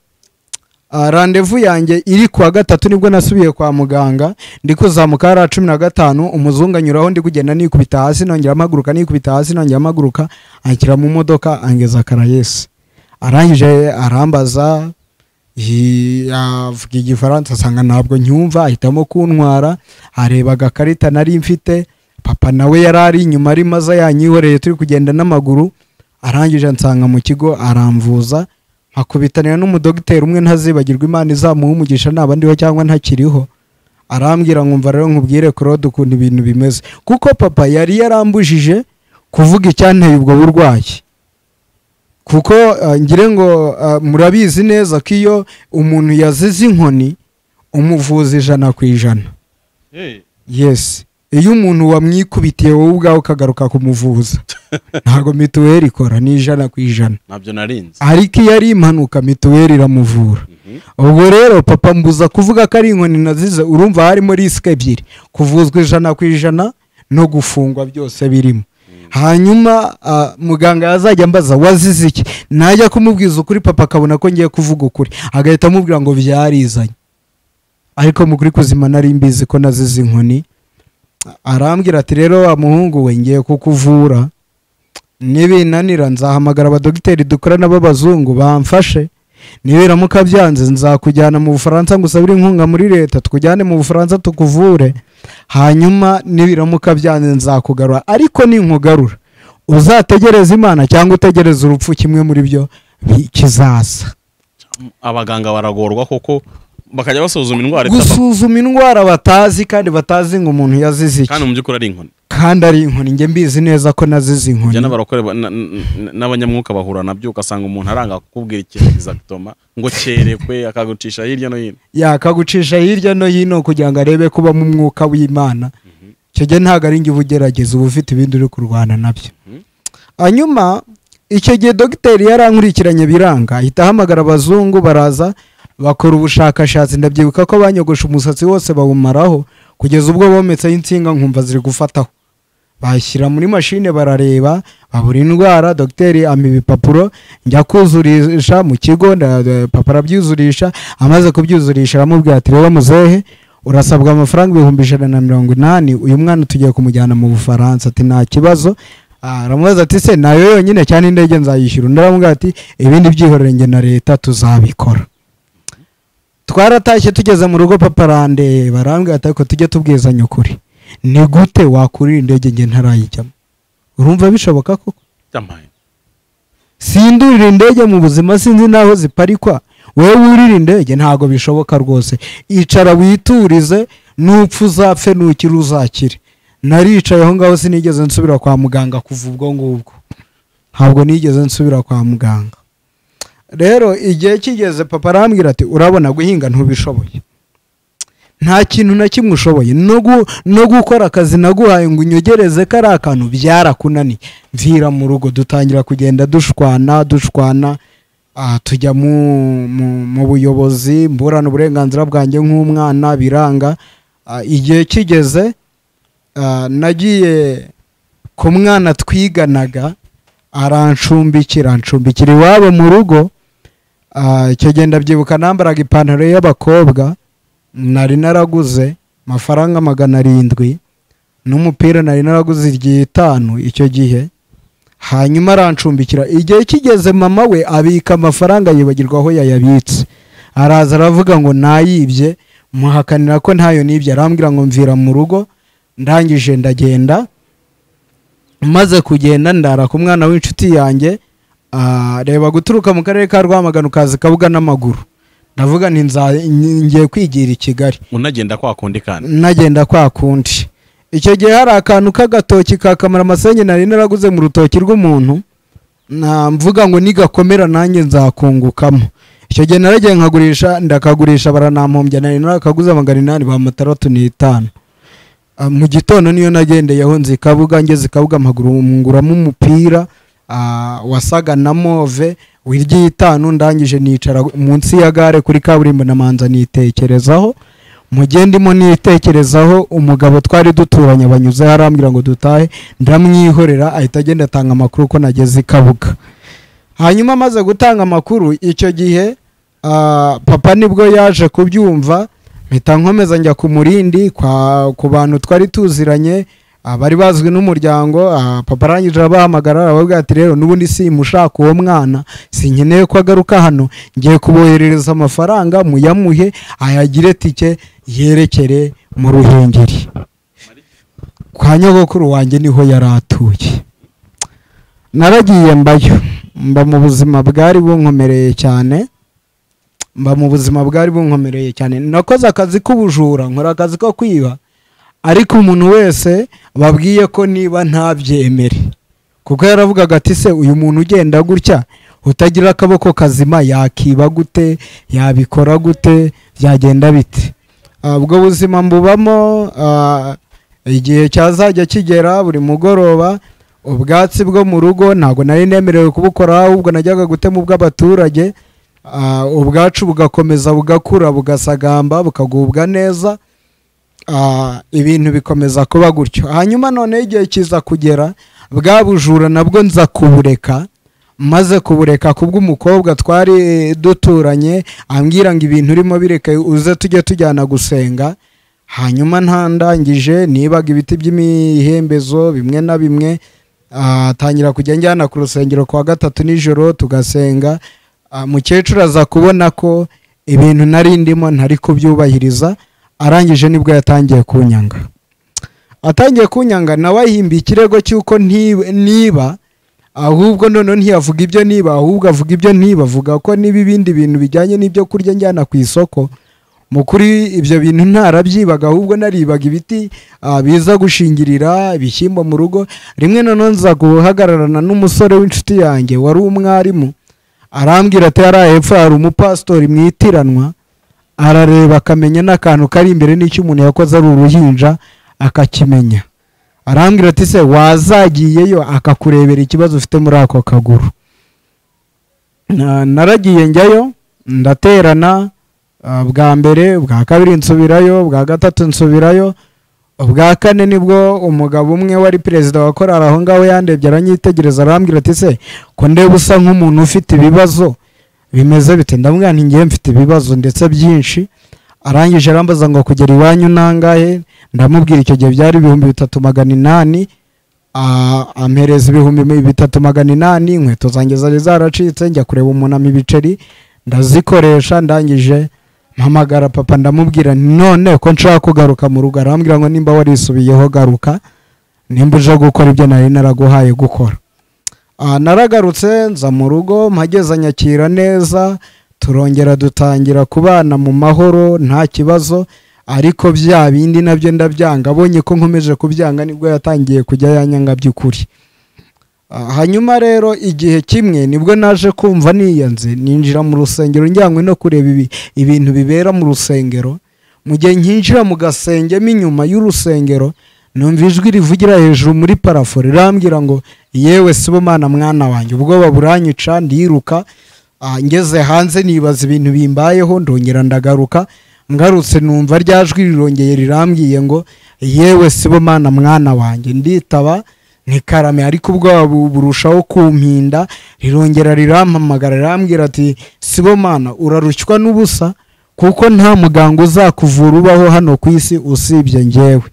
ah, randevu yanjye iri kuwa gatatu nibwo nasubiye kwa muganga ndi kuzamuka hariya cumi na gatanu umuzungu anyuraho ndi kugenda nikubita hasi nongera mpaguruka nikubita hasi nongera mpaguruka anshyira mu modoka angeza karayesi arangije arambaza yi- avuga igifaransa asanga ntabwo nyumva ahitamo kuntwara areba agakarita nari mfite papa nawe yari ari inyuma ari maze yanyihoreye turi kugenda n'amaguru arangije ansanga mu kigo aramvuza akubitanira n'umudogiteri umwe ntazibagirwa imana izamuha umugisha naba ndiho cyangwa ntakiriho arambwira nkumva rero nkubwire claude ukuntu ibintu bimeze kuko papa yari yarambujije kuvuga icyanteye ubwo burwayi kuko ah, ngire ngo ah, murabizi neza ko iyo umuntu yazize inkoni umuvuzi ijana ku ijana yes iyo umuntu wamwikubitiye wowe ubwawe ukagaruka kumuvuza ntabwo mituweli ikora ni ijana ku ijana ntabyo narinzi ariko iyo ari impanuka mituweli iramuvura ubwo rero papa mbuza kuvuga ko ari inkoni nazize urumva harimo risike ebyiri kuvuzwa ijana ku ijana no gufungwa byose birimo hanyuma ah, muganga yazajya ambaza wazize iki najya kumubwiza ukuri papa akabona ko ngiye kuvuga ukuri agahita amubwira ngo byarizanye ariko mu kuri kuzima nari mbizi ko nazize inkoni arambwira ati rero wa muhungu we ngiye kukuvura nibinanira nzahamagara abadogiteri dukorana b'abazungu bamfashe nibiramuka byanze nzakujyana mu bufaransa ngo usabire inkunga muri leta tukujyane mu bufaransa tukuvure hanyuma nibiramuka byanze nzakugarura ariko ninkugarura uzategereza imana cyangwa utegereza urupfu kimwe muri byo bi- kizaza abaganga baragorwa kuko bakajya basuzuma indwara itaba gusuzuma indwara batazi kandi batazi ngo umuntu yazize iki kandi mu by'ukuri ari inkoni kandi ari inkoni njye mbizi neza ko nazize inkoni njye n'abarokore ba- na- na- n'abanyamwuka bahura nabyo ugasanga umuntu aranga kukubwira ikintu exactoma ngo cyerekwe akagucisha hirya no hino yakagucisha hirya no hino kugira ngo arebe ko uba mu mwuka w'imana icyo gihe ntabwo ari njye uba ugerageza uba ufite ibindi uri kurwana nabyo hanyuma icyo gihe dogiteri yarankurikiranye biranga ahita ahamagara abazungu baraza bakora ubushakashatsi ndabyibuka ko banyogosha umusatsi wose bawumaraho kugeza ubwo bometseho insinga nkumva ziri gufataho bashyira muri mashine barareba babura indwara dogiteri ampa ibipapuro njya kuzurisha mu kigo nda- nda- papa arabyuzurisha amaze kubyuzurisha aramubwira ati rero muzehe urasabwa amafaranga ibihumbi ijana na mirongo inani uyu mwana tugiye kumujyana mu bufaransa ati nta kibazo Ah, aramubaza ati se nayo yonyine cyane indege nzayishyura undi aramubwira ati ibindi byihorere njye na leta tuzabikora twaratashye tugeze mu rugo papa arandeba barambwira ati ariko tujye tubwizanya ukuri ni gute wakurira indege njye ntarayijyamo urumva bishoboka koko byamaye sindurira indege mu buzima sinzi n'aho ziparikwa wowe wurira indege ntabwo bishoboka rwose icara witurize n'upfa uzapfe nukira uzakire naricaye aho ngaho sinigeze nsubira kwa muganga kuva ubwo ngubwo ntabwo nigeze nsubira kwa muganga rero igihe kigeze papa arambwira ati urabona guhinga ntubishoboye nta kintu na kimwe ushoboye no gu- no gukora akazi naguhaye ngo unyogereze kari akantu byarakunaniye mvira mu rugo dutangira kugenda dushwana dushwana ah, tujya mu mu- mu buyobozi mburana uburenganzira bwanjye nk'umwana biranga Ah, igihe kigeze ah, nagiye ku mwana twiganaga arancumbikira ancumbikira iwabo mu rugo Ah, icyo gihe ndabyibuka nambaraga ipantaro y'abakobwa nari naraguze amafaranga magana arindwi n'umupira nari naraguze iry'itanu icyo gihe hanyuma arancumbikira igihe kigeze mama we abika amafaranga yibagirwa aho yayabitse araza aravuga ngo nayibye muhakanira ko ntayo nibye arambwira ngo mvira mu rugo ndangije ndagenda maze kugenda ndara ku mwana w'inshuti yanjye ah, reba guturuka mu karere ka rwamagana ukaza kabuga n'amaguru ndavuga nti nza- ngiye kwigira i kigali unagenda kwa kundi kandi nagenda kwa kundi icyo gihe hari akantu k'agatoki ka kamaramasenyi nari naraguze mu rutoki rw'umuntu na mvuga ngo nigakomera nanjye nzakungukamo icyo gihe naragiye nkagurisha ndakagurisha baranampombya nari narakaguze magana inani ba mataratu n'itanu Ah, mu gitondo niyo nagendeyeho nzi ikabuga ngeze ikabuga mpaguru- nguramo umupira ah, wasaga na move w'iry'itanu ndangije nicara munsi ya gare kuri kaburimbo namanza nitekerezaho mu gihe ndimo nitekerezaho umugabo twari duturanye banyuze arambwira ngo dutahe ndamwihorera ahita agenda atanga amakuru ko nageze i kabuga hanyuma amaze gutanga amakuru icyo gihe ah, papa nibwo yaje kubyumva mpita nkomeza njya ku murindi kwa- ku bantu twari tuziranye ah, bari bazwi n'umuryango ah, papa arangije abahamagara arababwira ati rero n'ubundi simushaka uwo mwana sinkeneye ko agaruka hano ngiye kuboherereza amafaranga muyamuhe ayagire tike yerekere mu ruhengeri kwa nyogokuru wanjye niho yari atuye naragiye mbayo mba mu buzima bwari bunkomereye cyane mba mu buzima bwari bunkomereye cyane nakoze akazi k'ubujura nkora akazi ko kwiba ariko umuntu wese babwiye ko niba ntabyemere kuko yaravugaga ati se uyu muntu ugenda gutya utagira akaboko kazima yakiba gute yabikora gute byagenda bite Ah, ubwo buzima mbubamo ah, igihe cyazajya kigera buri mugoroba ubwatsi bwo mu rugo ntabwo nari nemerewe kubukora ahubwo najyaga gutema ubw'abaturage Ah, ubwacu bugakomeza bugakura bugasagamba bukagubwa neza Ah, ibintu bikomeza kuba gutyo hanyuma noneho igihe kiza kugera bwa bujura nabwo nza kubureka maze kubureka kubw'umukobwa twari duturanye ambwira ngo ibintu urimo bireke uze tujye tujyana gusenga hanyuma ntandangije nibaga ibiti by'imihembezo bimwe na bimwe Ah, tangira kujya njyana ku rusengero ku wa gatatu nijoro tugasenga Ah, mukecuru aza kubona ko ibintu nari ndimo ntari kubyubahiriza arangije nibwo yatangiye kunyanga atangiye kunyanga nawe ahimba ikirego cy'uko nti- niba ahubwo noneho ntiyavuga ibyo niba ahubwo avuga ibyo niba avuga ko niba ibindi bintu bijyanye n'ibyo kurya njyana ku isoko mu kuri ibyo bintu ntarabyibaga ahubwo naribaga ibiti ah, biza gushingirira ibishyimbo mu rugo rimwe noneho nza guhagararana n'umusore w'inshuti yanjye wari umwarimu arambwira ati hariya hepfo hari umupasitori mu itiranwa arareba akamenya n'akantu kari imbere n'icyo umuntu yakoze ari uruhinja akakimenya arambwira ati se wazagiyeyo akakurebera ikibazo ufite muri ako kaguru Na- naragiye njyayo ndaterana ah, bwa mbere bwa kabiri nsubirayo bwa gatatu nsubirayo ubwa kane nibwo umugabo umwe wari perezida wa korari aho ngaho yandebye aranyitegereza arambwira ati se ko ndeba usa nk'umuntu ufite ibibazo bimeze bite ndamubwira nti ngewe mfite ibibazo ndetse byinshi arangije arambaza ngo kugera iwanyu nangahe ndamubwira icyo gihe byari ibihumbi bitatu magana inani Ah, ampereza ibihumbi mi- bitatu magana inani inkweto zanjye zari zaracitse njya kureba umunama ibiceri ndazikoresha ndangije mpamagara papa ndamubwira nti none ko nshaka kugaruka mu rugo arambwira ngo nimba warisubiyeho garuka nimba uje gukora ibyo nari naraguhaye gukora Ah, naragarutse nza mu rugo mpageze nyakira neza turongera dutangira kubana mu mahoro nta kibazo ariko bya bindi nabyo ndabyanga abonye ko nkomeje kubyanga nibwo yatangiye kujya yanyanga by'ukuri Ah, hanyuma rero igihe kimwe nibwo naje kumva niyanze ninjira mu rusengero njyanywe no kureba ibi- ibintu bibera mu rusengero mu gihe nkinjira mu gasengemo inyuma y'urusengero numva ijwi rivugira hejuru muri parafo rirambwira ngo yewe sibo mwana mwana wanjye ubwoba buranyica ndiruka Ah, ngeze hanze nibaza ibintu bimbayeho ndongera ndagaruka ngarutse numva rya jwi rirongeye rirambwiye ngo yewe sibo mwana mwana wanjye nditaba ntikarame ariko ubwoba bu- burushaho kumpinda rirongera rirampamagara rirambwira ati sibo mana urarushywa n'ubusa kuko nta muganga uzakuvura ubaho hano ku isi usibye njyewe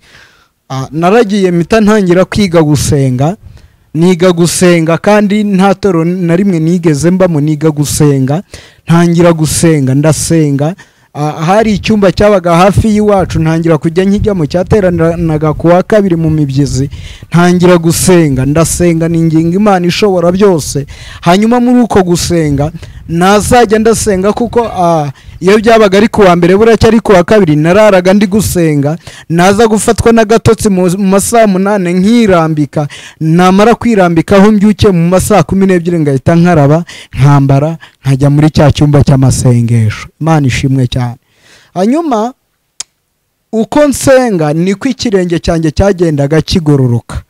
Ah, naragiye mpita ntangira kwiga gusenga niga gusenga kandi nta toro na rimwe nigeze mbamo niga gusenga ntangira gusenga ndasenga Ah, hari icyumba cyabaga hafi y'iwacu ntangira kujya nkijyamo cyateranaga ku wa kabiri mu mibyizi ntangira gusenga ndasenga ninginga imana ishobora byose hanyuma muri uko gusenga nazajya ndasenga kuko ah, iyo byabaga ari ku wa mbere buracya ari ku wa kabiri nararaga ndi gusenga naza gufatwa n'agatotsi mu mu masaha munane nkirambika namara kwirambikaho mbyuke mu masaha kumi n'ebyiri ngahita nkaraba nkambara nkajya muri cya cyumba cy'amasengesho imana ishimwe cyane hanyuma uko nsenga niko ikirenge cyanjye cyagendaga kigororoka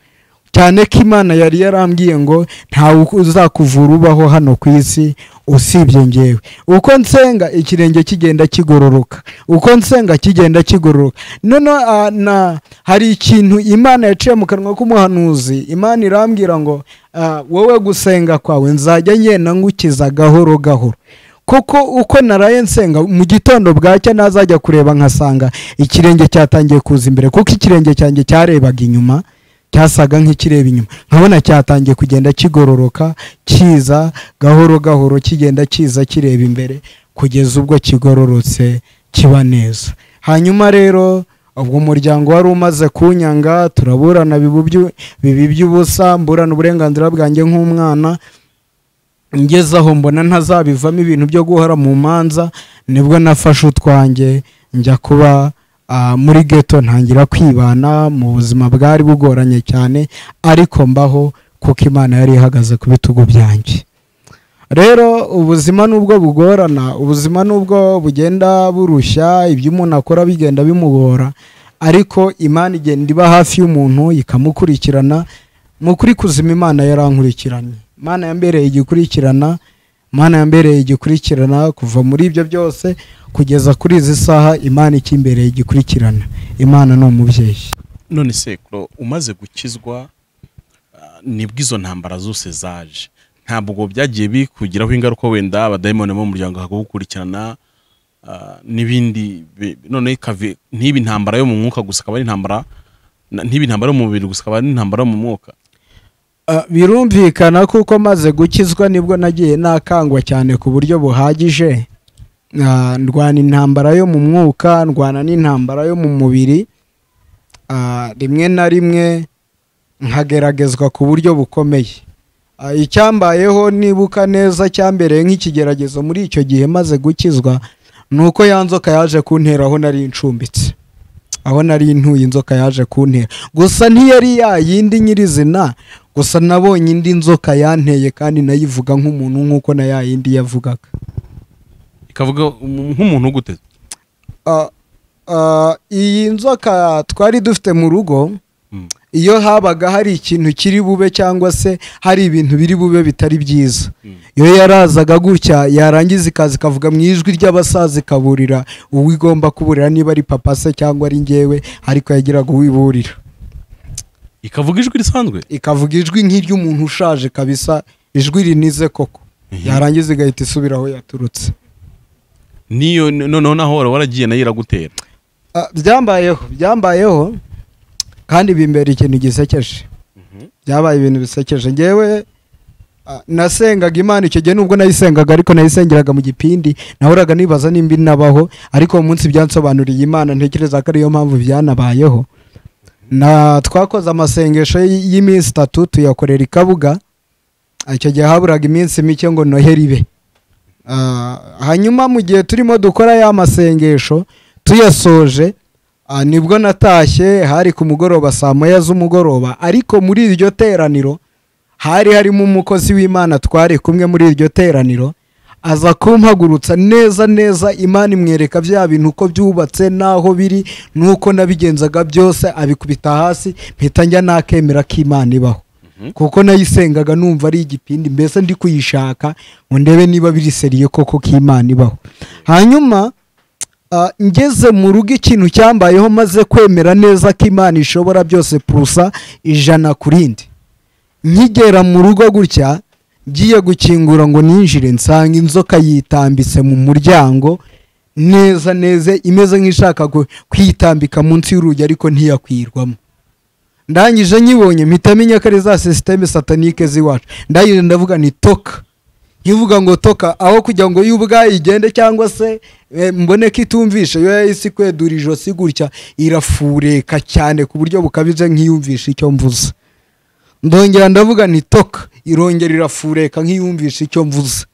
cyane ko imana yari yarambwiye ngo ntawe uzakuvura ubaho hano ku isi usibye ngewe uko nsenga ikirenge kigenda kigororoka uko nsenga kigenda kigororoka noneho ah, na hari ikintu imana yaciye mu kanwa k'umuhanuzi imana irambwira ngo ah, wowe gusenga kwawe nzajya ngenda ngukiza gahoro gahoro kuko uko naraye nsenga mu gitondo bwacya nazajya kureba nkasanga ikirenge cyatangiye kuza imbere kuko ikirenge cyanjye cyarebaga inyuma cyasaga nk'ikireba inyuma nkabona cyatangiye kugenda kigororoka kiza gahoro gahoro kigenda kiza kireba imbere kugeza ubwo kigororotse kiba neza hanyuma rero ubwo umuryango wari umaze kunyanga turaburana bibu byu- bibi by'ubusa mburana uburenganzira bwanjye nk'umwana ngeze aho mbona ntazabivamo ibintu byo guhora mu manza nibwo nafashe utwanjye njya kuba ah, muri geto ntangira kwibana mu buzima bwari bugoranye cyane ariko mbaho kuko imana yari ihagaze ku bitugu byanjye rero ubuzima nubwo bugorana ubuzima nubwo bugenda burushya ibyo umuntu akora bigenda bimugora ariko imana igenda iba hafi y'umuntu ikamukurikirana mu kuri kuzima imana yarankurikiranye imana yambereye igikurikirana imana yambereye igikurikirana kuva muri ibyo byose kugeza kuri izi saha imana ikimbereye igikurikirana imana ni umubyeyi none sekuro umaze gukizwa ah, nibwo izo ntambara zose zaje ntabwo byagiye bikugiraho ingaruka wenda abadayimoni bo mu muryango bakagukurikirana ah, n'ibindi bi- none ikave- ntibe intambara yo mu mwuka gusa akaba ari intambara na- ntibe intambara yo mu mubiri gusa akaba ari intambara yo mu mwuka Ah, birumvikana kuko maze gukizwa nibwo nagiye nakangwa cyane ku buryo buhagije Ah, ndwana intambara yo mu mwuka ndwana n'intambara yo mu mubiri Ah, rimwe na rimwe nkageragezwa ku buryo bukomeye Ah, icyambayeho nibuka neza cyambereye nk'ikigeragezo muri icyo gihe maze gukizwa ni uko ya nzoka yaje kuntera aho nari ncumbitse aho nari ntuye inzoka yaje kuntera gusa ntiyari yayindi nyirizina gusa nabonye indi nzoka yanteye kandi nayivuga nk'umuntu nk'uko na yayindi yavugaga ikavuga um- nk'umuntu uguteze Ah, ah, iyi nzoka twari dufite mu rugo Mm. iyo habaga hari ikintu kiri bube cyangwa se hari ibintu biri bube bitari byiza iyo yarazaga gutya yarangiza ikaza ikavuga mu ijwi ry'abasaza ikaburira uwo igomba kuburira niba ari papa se cyangwa ari njyewe ariko yagiraga uwiburira ikavuga ijwi risanzwe ikavuga ijwi nk'iry'umuntu ushaje kabisa ijwi rinize koko yarangiza igahita isubira aho yaturutse niyo noneho naho wari waragiye nayo iragutera Ah, byambayeho byambayeho kandi bimbera ikintu gisekeje byabaye ibintu bisekeje ngewe ah, nasengaga imana icyo gihe nubwo nayisengaga ariko nayisengeraga mu gipindi nahoraga nibaza nimba inabaho ariko uwo munsi byansobanuriye imana ntekereza ko ariyo mpamvu byanabayeho na twakoze amasengesho y- y'iminsi itatu tuyakorera i kabuga Ah, icyo gihe haburaga iminsi mike ngo noheri ibe Ah, hanyuma mu gihe turimo dukora ya masengesho tuyasoje ah, nibwo natashye hari ku mugoroba saa moya z'umugoroba ariko muri iryo teraniro hari harimo umukozi w'imana twari kumwe muri iryo teraniro aza kumpagurutsa neza neza imana imwereka bya bintu uko byubatse n'aho biri n'uko nabigenzaga byose abikubita hasi mpita njya nakemera ko imana ibaho kuko nayisengaga numva ari igipindi mbese ndi kuyishaka ngo ndebe niba biri seriye koko ko imana ibaho hanyuma ah, ngeze mu rugo ikintu cyambayeho maze kwemera neza ko imana ishobora byose purusa ijana ku rindi nkigera mu rugo gutya ngiye gukingura ngo ninjire nsanga inzoka yitambitse mu muryango neza neza imeze nk'ishaka gu- kwitambika munsi y'urugi ariko ntiyakwirwamo ndangije nyibonye mpita menya ko ari za sisiteme satanike z'iwacu ndangije ndavuga ni toka nkivuga ngo toka aho kugira ngo yo ubwayo igende cyangwa se eh, mbone ko itumvishe yo yahise kwedura ijosi gutya irafureka cyane ku buryo bukabije nk'iyumvishe icyo mvuze ndongera ndavuga ni toka irongera irafureka nk'iyumvishe icyo mvuze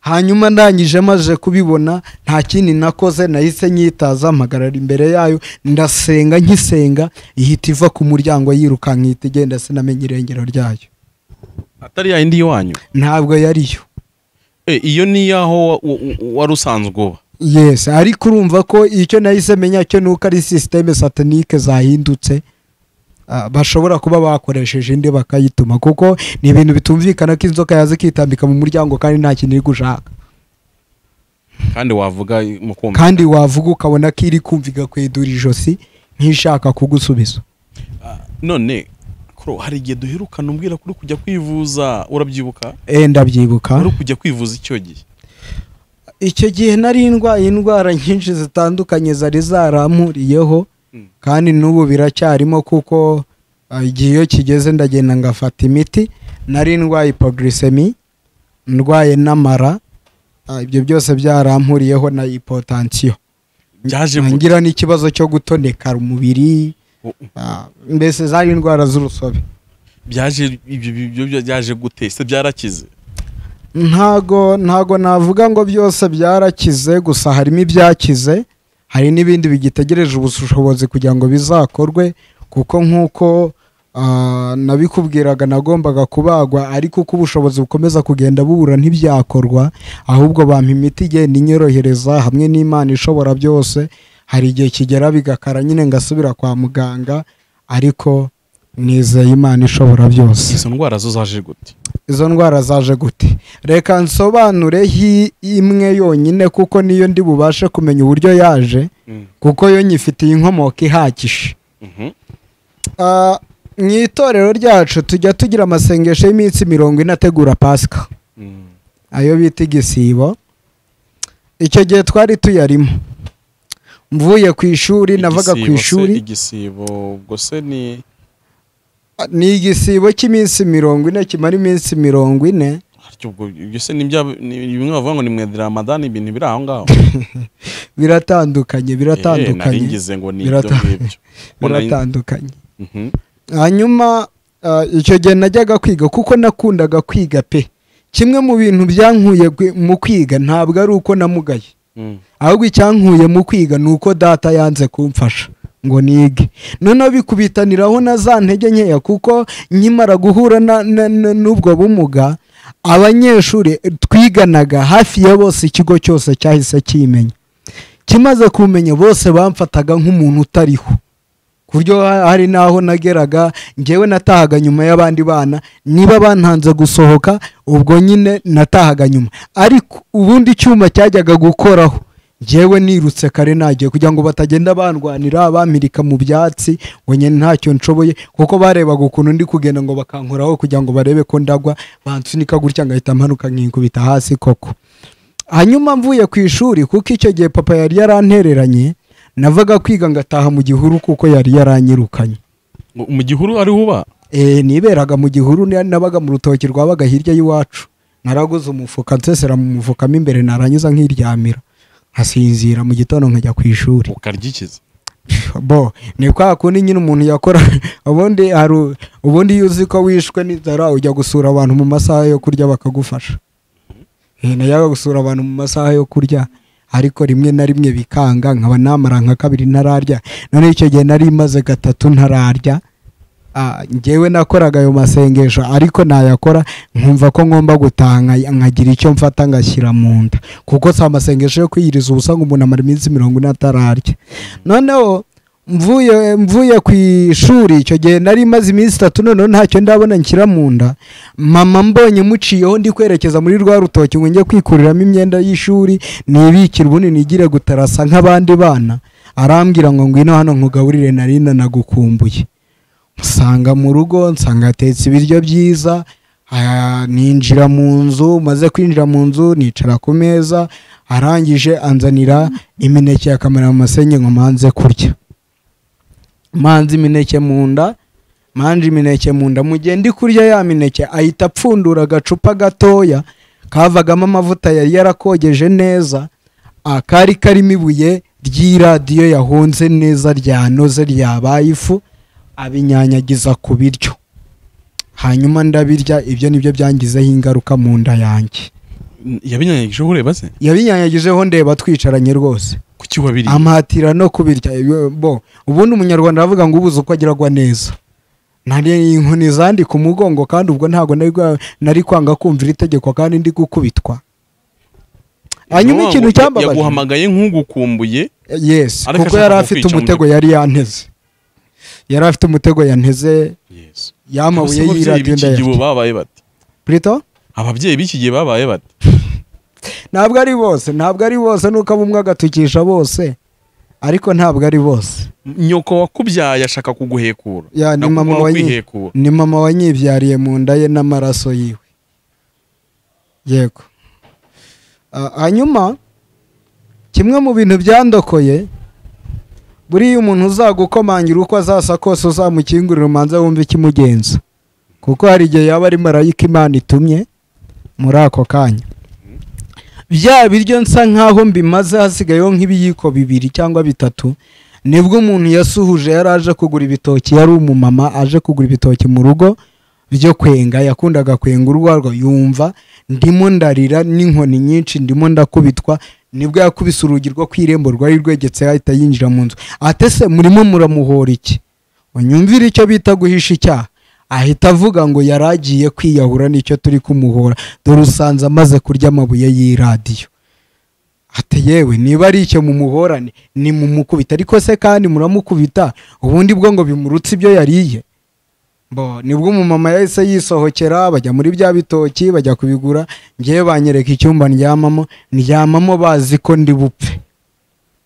hanyuma ndangije maze kubibona nta kindi nakoze nahise nyitaza mpagarara imbere yayo ndasenga nkisenga ihita iva ku muryango yirukanka ihita igenda sinamenye irengero ryayo atari ya yindi y'iwanyu ntabwo yariyo Eh, iyo ni iy'aho wa- wa- wa- wari usanzwe uba yesi ariko urumva ko icyo nahise menya cyo ni uko ari sisiteme satanike zahindutse ah, bashobora kuba bakoresheje indi bakayituma kuko ni ibintu bitumvikana ko inzoka yaza ikitambika mu muryango kandi nta kintu iri gushaka kandi wavuga mu kumva kandi wavuga ukabona ko iri kumva igakwedura ijosi nk'ishaka kugusubiza none kuro hari igihe duherukana umbwira ko uri kujya kwivuza urabyibuka Eh, ndabyibuka uri kujya kwivuza icyo gihe icyo gihe nari ndwaye indwara nyinshi zitandukanye zari zarampuriyeho Mm. kandi n'ubu biracyarimo kuko ah, igihe iyo kigeze ndagenda ngafata imiti nari ndwaye ipogrisemi ndwaye n'amara ah, ibyo byose byarampuriyeho na ipotansiyo byaje gute? ngira n'ikibazo cyo gutoneka umubiri ah, mbese zari indwara z'urusobe byaje ibyo ibyo byo byaje gute se byarakize ntago ntago navuga ngo byose byarakize gusa harimo ibyakize hari n'ibindi bigitegereje ubushobozi kugira ngo bizakorwe kuko nk'uko ah, nabikubwiraga nagombaga kubagwa ariko uko ubushobozi bukomeza kugenda bubura ntibyakorwa ahubwo bampa imiti igenda inyorohereza hamwe n'imana ishobora byose hari igihe kigera bigakara nyine ngasubira kwa muganga ariko nizeye imana ishobora byose izo ndwara zo zaje gute izo ndwara zaje gute reka nsobanure hi- imwe yonyine kuko niyo ndi bubashe kumenya uburyo yaje kuko yo nyifitiye inkomoko ihagije Mhm. Ah, mu itorero ryacu tujya tugira amasengesho y'iminsi mirongo ine ategura pasika Mm. ayo bita igisibo icyo gihe twari tuyarimo mvuye ku ishuri navaga ku Igisibo se, ishuri igisibo ubwo se ni ni igisibo cy'iminsi mirongo ine kimara iminsi mirongo ine Harya ubwo ibyo se ni bya- ni- ni bimwe bavuga ngo ni mwedira ramadani ibintu biri aho ngaho biratandukanye Eh, nari biratandukanye ngize ngo ni ibyo Birata- ngibyo Ngo nari- biratandukanye Mhm. hanyuma ah, icyo gihe najyaga kwiga kuko nakundaga kwiga pe kimwe mu bintu byankuye gwi- mu kwiga ntabwo ari uko namugaye Mm. ahubwo icyankuye mu kwiga ni uko data yanze kumfasha ngo nige noneho bikubitaniraho na za ntege nkeya kuko nkimara guhura na- na- na- n'ubwo bumuga abanyeshuri twiganaga hafi ya bose ikigo cyose cyahise kimenya kimaze kumenya bose bamfataga nk'umuntu utariho ku buryo ha- hari n'aho nageraga ngewe natahaga nyuma y'abandi bana niba bantanze gusohoka ubwo nyine natahaga nyuma ariko ubundi icyuma cyajyaga gukoraho ngewe nirutse kare nagiye kugira ngo batagenda bandwanira bampirika mu byatsi ngo nyine ntacyo nshoboye kuko barebaga ukuntu ndi kugenda ngo bakankoraho kugira ngo barebe ko ndagwa bansunika gutya ngahita mpanuka nkinkubita hasi koko hanyuma mvuye ku ishuri kuko icyo gihe papa yari yarantereranye navaga kwiga ngataha mu gihuru kuko yari yaranyirukanye Ngo mu gihuru ariho uba e, niberaga mu gihuru na- nabaga mu rutoki rwabaga hirya y'iwacu naraguze umufuka nsesera mu mufuka mo imbere naranyuza nkiryamira nkasinzira mu gitondo nkajya ku ishuri ukaryikiza bo ni kwa kundi nyine umuntu yakora ubundi hari ubundi iyo uzi ko wishwe n'inzara ujya gusura abantu mu masaha yo kurya bakagufasha Eh, najyaga gusura abantu mu masaha yo kurya ariko rimwe na rimwe bikanga nkaba namara nka kabiri ntararya noneho icyo gihe nari maze gatatu ntararya Ah, njyewe nakoraga ayo masengesho ariko nayakora nkumva ko ngomba gutanga nkagira icyo mfata ngashyira mu nda kuko si amasengesho yo kwiyiriza ubusa ngo umuntu amara iminsi mirongo ine atararya noneho mvuye mvuye ku ishuri icyo gihe nari maze iminsi itatu noneho ntacyo ndabona nshyira mu nda mama mbonye muciyeho ndi kwerekeza muri rwa rutoki ngo njye kwikuriramo imyenda y'ishuri nibikire ubundi nigire gutarasa nk'abandi bana arambwira ngo ngwino hano nkugaburire nari nanagukumbuye nsanga mu rugo nsanga hatetse ibiryo byiza ah, ninjira mu nzu maze kwinjira mu nzu nicara ku meza arangije anzanira imineke ya kameramasenyi ngo manze kurya manze imineke mu nda manje imineke mu nda mu gihe ndi kurya ya mineke ahita apfundura agacupa gatoya kavagamo amavuta yari yarakogeje neza ah, kari karimo ibuye ry'iradiyo yahunze neza ryanoze ryabaye ifu abinyanyagiza ku biryo hanyuma ndabirya ibyo nibyo byangizeho ingaruka mu nda yanjye yabinyanyagije ureba se yabinyanyagijeho ndeba twicaranye rwose kuki wabiriye amuhatira no kubirya Iyo- bo ubundi umunyarwanda aravuga ngo ubuze uko agiragwa neza nari inkoni zandi ku mugongo kandi ubwo ntabwo nari gwa- nari kwanga kumvira itegeko kandi ndi gukubitwa hanyuma Nuwa ikintu ngo cyambabaje yaguhamagaye nk'ugukumbuye yes Ariko kuko ashaka yari afite kukwica mu umutego yari yanteze yari afite umutego yanteze yamabuye Abasaba ababyeyi y'iradiyo b'iki gihe ubu ndayafite babaye bati Burito? ababyeyi b'iki gihe babaye bati ntabwo ari bose ntabwo ari bose nuko abumwe agatukisha bose ariko ntabwo ari bose nyoko wakubyaye ashaka kuguhekura Ya, ni Nakubaho mama wa nyi- kwihekura ni mama wanyibyariye mu nda ye n'amaraso yiwe yego Ah, hanyuma kimwe mu bintu byandokoye buriya umuntu uzagukomangira uko azasa kose uzamukingurira umanza wumve ikimugenza kuko hari igihe yaba ari marayika imana itumye muri ako kanya bya biryo nsa nk'aho mbimaze hasigayeho nk'ibiyiko bibiri cyangwa bitatu nibwo umuntu yasuhuje yari aje kugura ibitoki yari umumama aje kugura ibitoki mu rugo byo kwenga yakundaga kwenga urwarwa yumva ndimo ndarira n'inkoni nyinshi ndimo ndakubitwa nibwo yakubise urugi rwo ku irembo rwari rwegetse ahita yinjira mu nzu atese murimo muramuhora iki unyumvire icyo bita guhisha icyaha ahita avuga ngo yari agiye kwiyahura nicyo turi kumuhora dore usanze amaze kurya amabuye y'iradiyo ati yewe niba ari icyo mumuhorane ni mumukubita ariko se kandi muramukubita ubundi bwo ngo bimurutse ibyo yariye bo nibwo umumama yahise yisohokera bajya muri bya bitoki bajya kubigura ngewe banyereka icyumba ndyamamo ndyamamo bazi ko ndi bupfe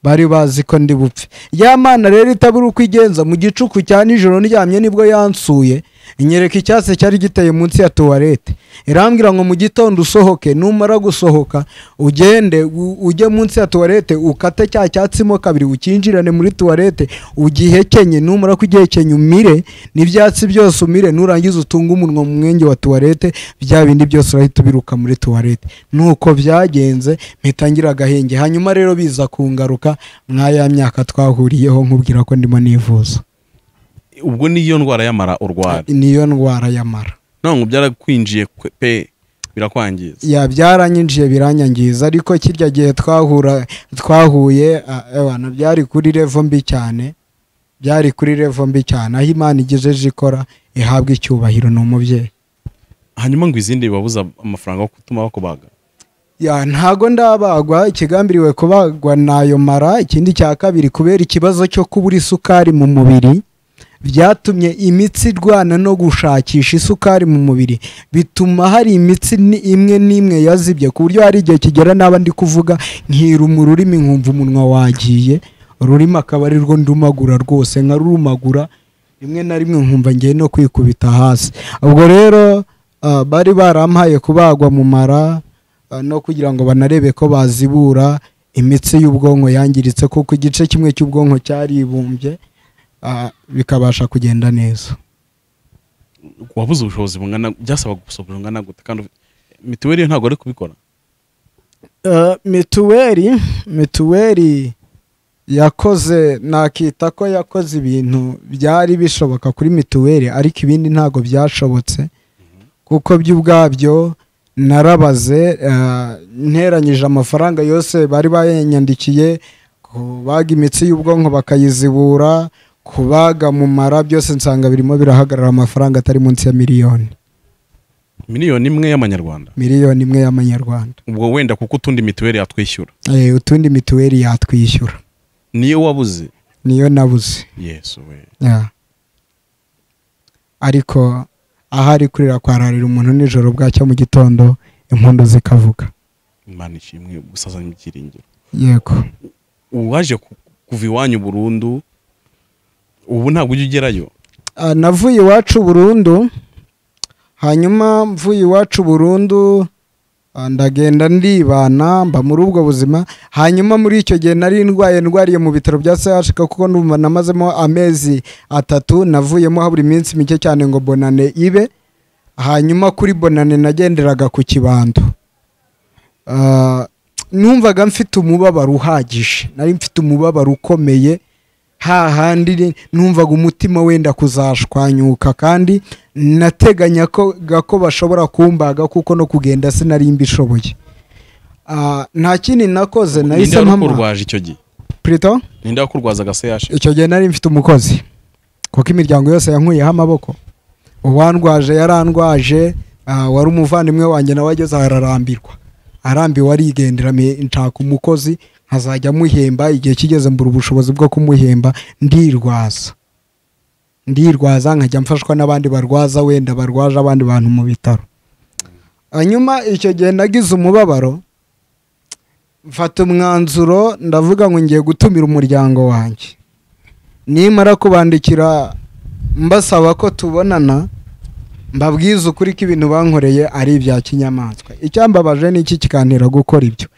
bari bazi ko ndi bupfe ya mana rero itabura uko igenza mu gicuku cya nijoro ndyamye nibwo yansuye inyereka icyatsi cyari giteye munsi ya tuwarete irambwira ngo mu gitondo usohoke numara gusohoka ugende u- ujye munsi ya tuwarete ukate cya cyatsimo kabiri ukinjirane muri tuwarete ugihekenye numara kugihekenya umire n'ibyatsi byose umire nurangiza utunge umunwa mu mwenge wa tuwarete bya bindi byose urahita ubiruka muri tuwarete nuko byagenze mpitangira agahenge hanyuma rero biza kungaruka mwaya myaka twahuriyeho nkubwira ko ndimo nivuza ubwo niyo ndwara y'amara urwara niyo ndwara y'amara none byarakwinjiye kwe- pe birakwangiza ya byaranyinjiye biranyangiza ariko kirya gihe twahura twahuye ah, ebana byari kuri revo mbi cyane byari kuri revo mbi cyane aho imana igejeje ikora ihabwa icyubahiro ni umubyeyi hanyuma ngo izindi bibabuza amafaranga yo gutuma bakubaga ya ntago ndabagwa ikigambiriwe kubagwa nayo mara ikindi cya kabiri kubera ikibazo cyo kubura isukari mu mubiri byatumye imitsi irwana no gushakisha isukari mu mubiri bituma hari imitsi ni- imwe n'imwe yazibye ku buryo hari igihe kigera n'aba ndi kuvuga nkira mu rurimi nkumva umunwa wagiye ururimi akaba ari rwo ndumagura rwose nkarumagura rimwe na rimwe nkumva ngiye no kwikubita hasi ubwo rero ah, bari barampaye kubagwa mu mara Uh, no kugira ngo banarebe ko bazibura imitsi y'ubwonko yangiritse kuko igice kimwe cy'ubwonko cyaribumbye uh, bikabasha kugenda neza wabuze ubushobozi bungana byasaba gusohora bungana gute kandi ufite- mituweli ntabwo ari kubikora Uh, mituweli mituweli yakoze nakita ko yakoze ibintu byari bishoboka kuri mituweli ariko ibindi ntabwo byashobotse kuko byo ubwabyo narabaze uh, nteranyije amafaranga yose bari bayanyandikiye kubaga imitsi y'ubwonko bakayizibura kubaga mu mara byose nsanga birimo birahagarara amafaranga atari munsi ya miliyoni miliyoni imwe y'amanyarwanda miliyoni imwe y'amanyarwanda ubwo wenda kuko utundi mituweli yatwishyura Eh, utundi mituweli yatwishyura niyo wabuze niyo nabuze yesu we Yeah. ariko ahari kurira kwararira umuntu nijoro bwacya mu gitondo impundu zikavuga imana ishimwe gusazanya ibyiringiro yego uwaje ku- kuva iwanyu burundu ubu ntabwo ujya ugerayo Ah, navuye iwacu burundu hanyuma mvuye iwacu burundu ah, ndagenda ndibana mba muri ubwo buzima hanyuma muri icyo gihe nari ndwaye ndwariye mu bitaro bya CHK kuko ndumva namazemo amezi atatu navuyemo habura iminsi mike cyane ngo bonane ibe hanyuma kuri bonane nagenderaga ku kibando Ah, numvaga mfite umubabaro uhagije nari mfite umubabaro ukomeye hahandi ni- numvaga umutima wenda kuzashwanyuka kandi nateganya ko ko bashobora kumbaga kuko no kugenda sinari mbishoboye Ah, nta kindi nakoze ninde nahise mpamara wakurwaje icyo gihe Prito? ninde wakurwaza agaseyashe icyo gihe nari mfite umukozi kuko imiryango yose yankuyeho amaboko uwandwaje yarandwaje ah, wari umuvandimwe wanjye nawe ageze aho ararambirwa arambiwe arigendera me- nshaka umukozi nkazajya amuhemba igihe kigeze mbura ubushobozi bwo kumuhemba ndirwaza ndirwaza nkajya mfashwa n'abandi barwaza wenda barwaje abandi bantu mu bitaro hanyuma icyo gihe nagize umubabaro mfata umwanzuro ndavuga ngo ngiye gutumira umuryango wanjye nimara kubandikira mbasaba ko tubonana mbabwize ukuri ko ibintu bankoreye ari ibya kinyamaswa icyambabaje ni iki kikantera gukora ibyo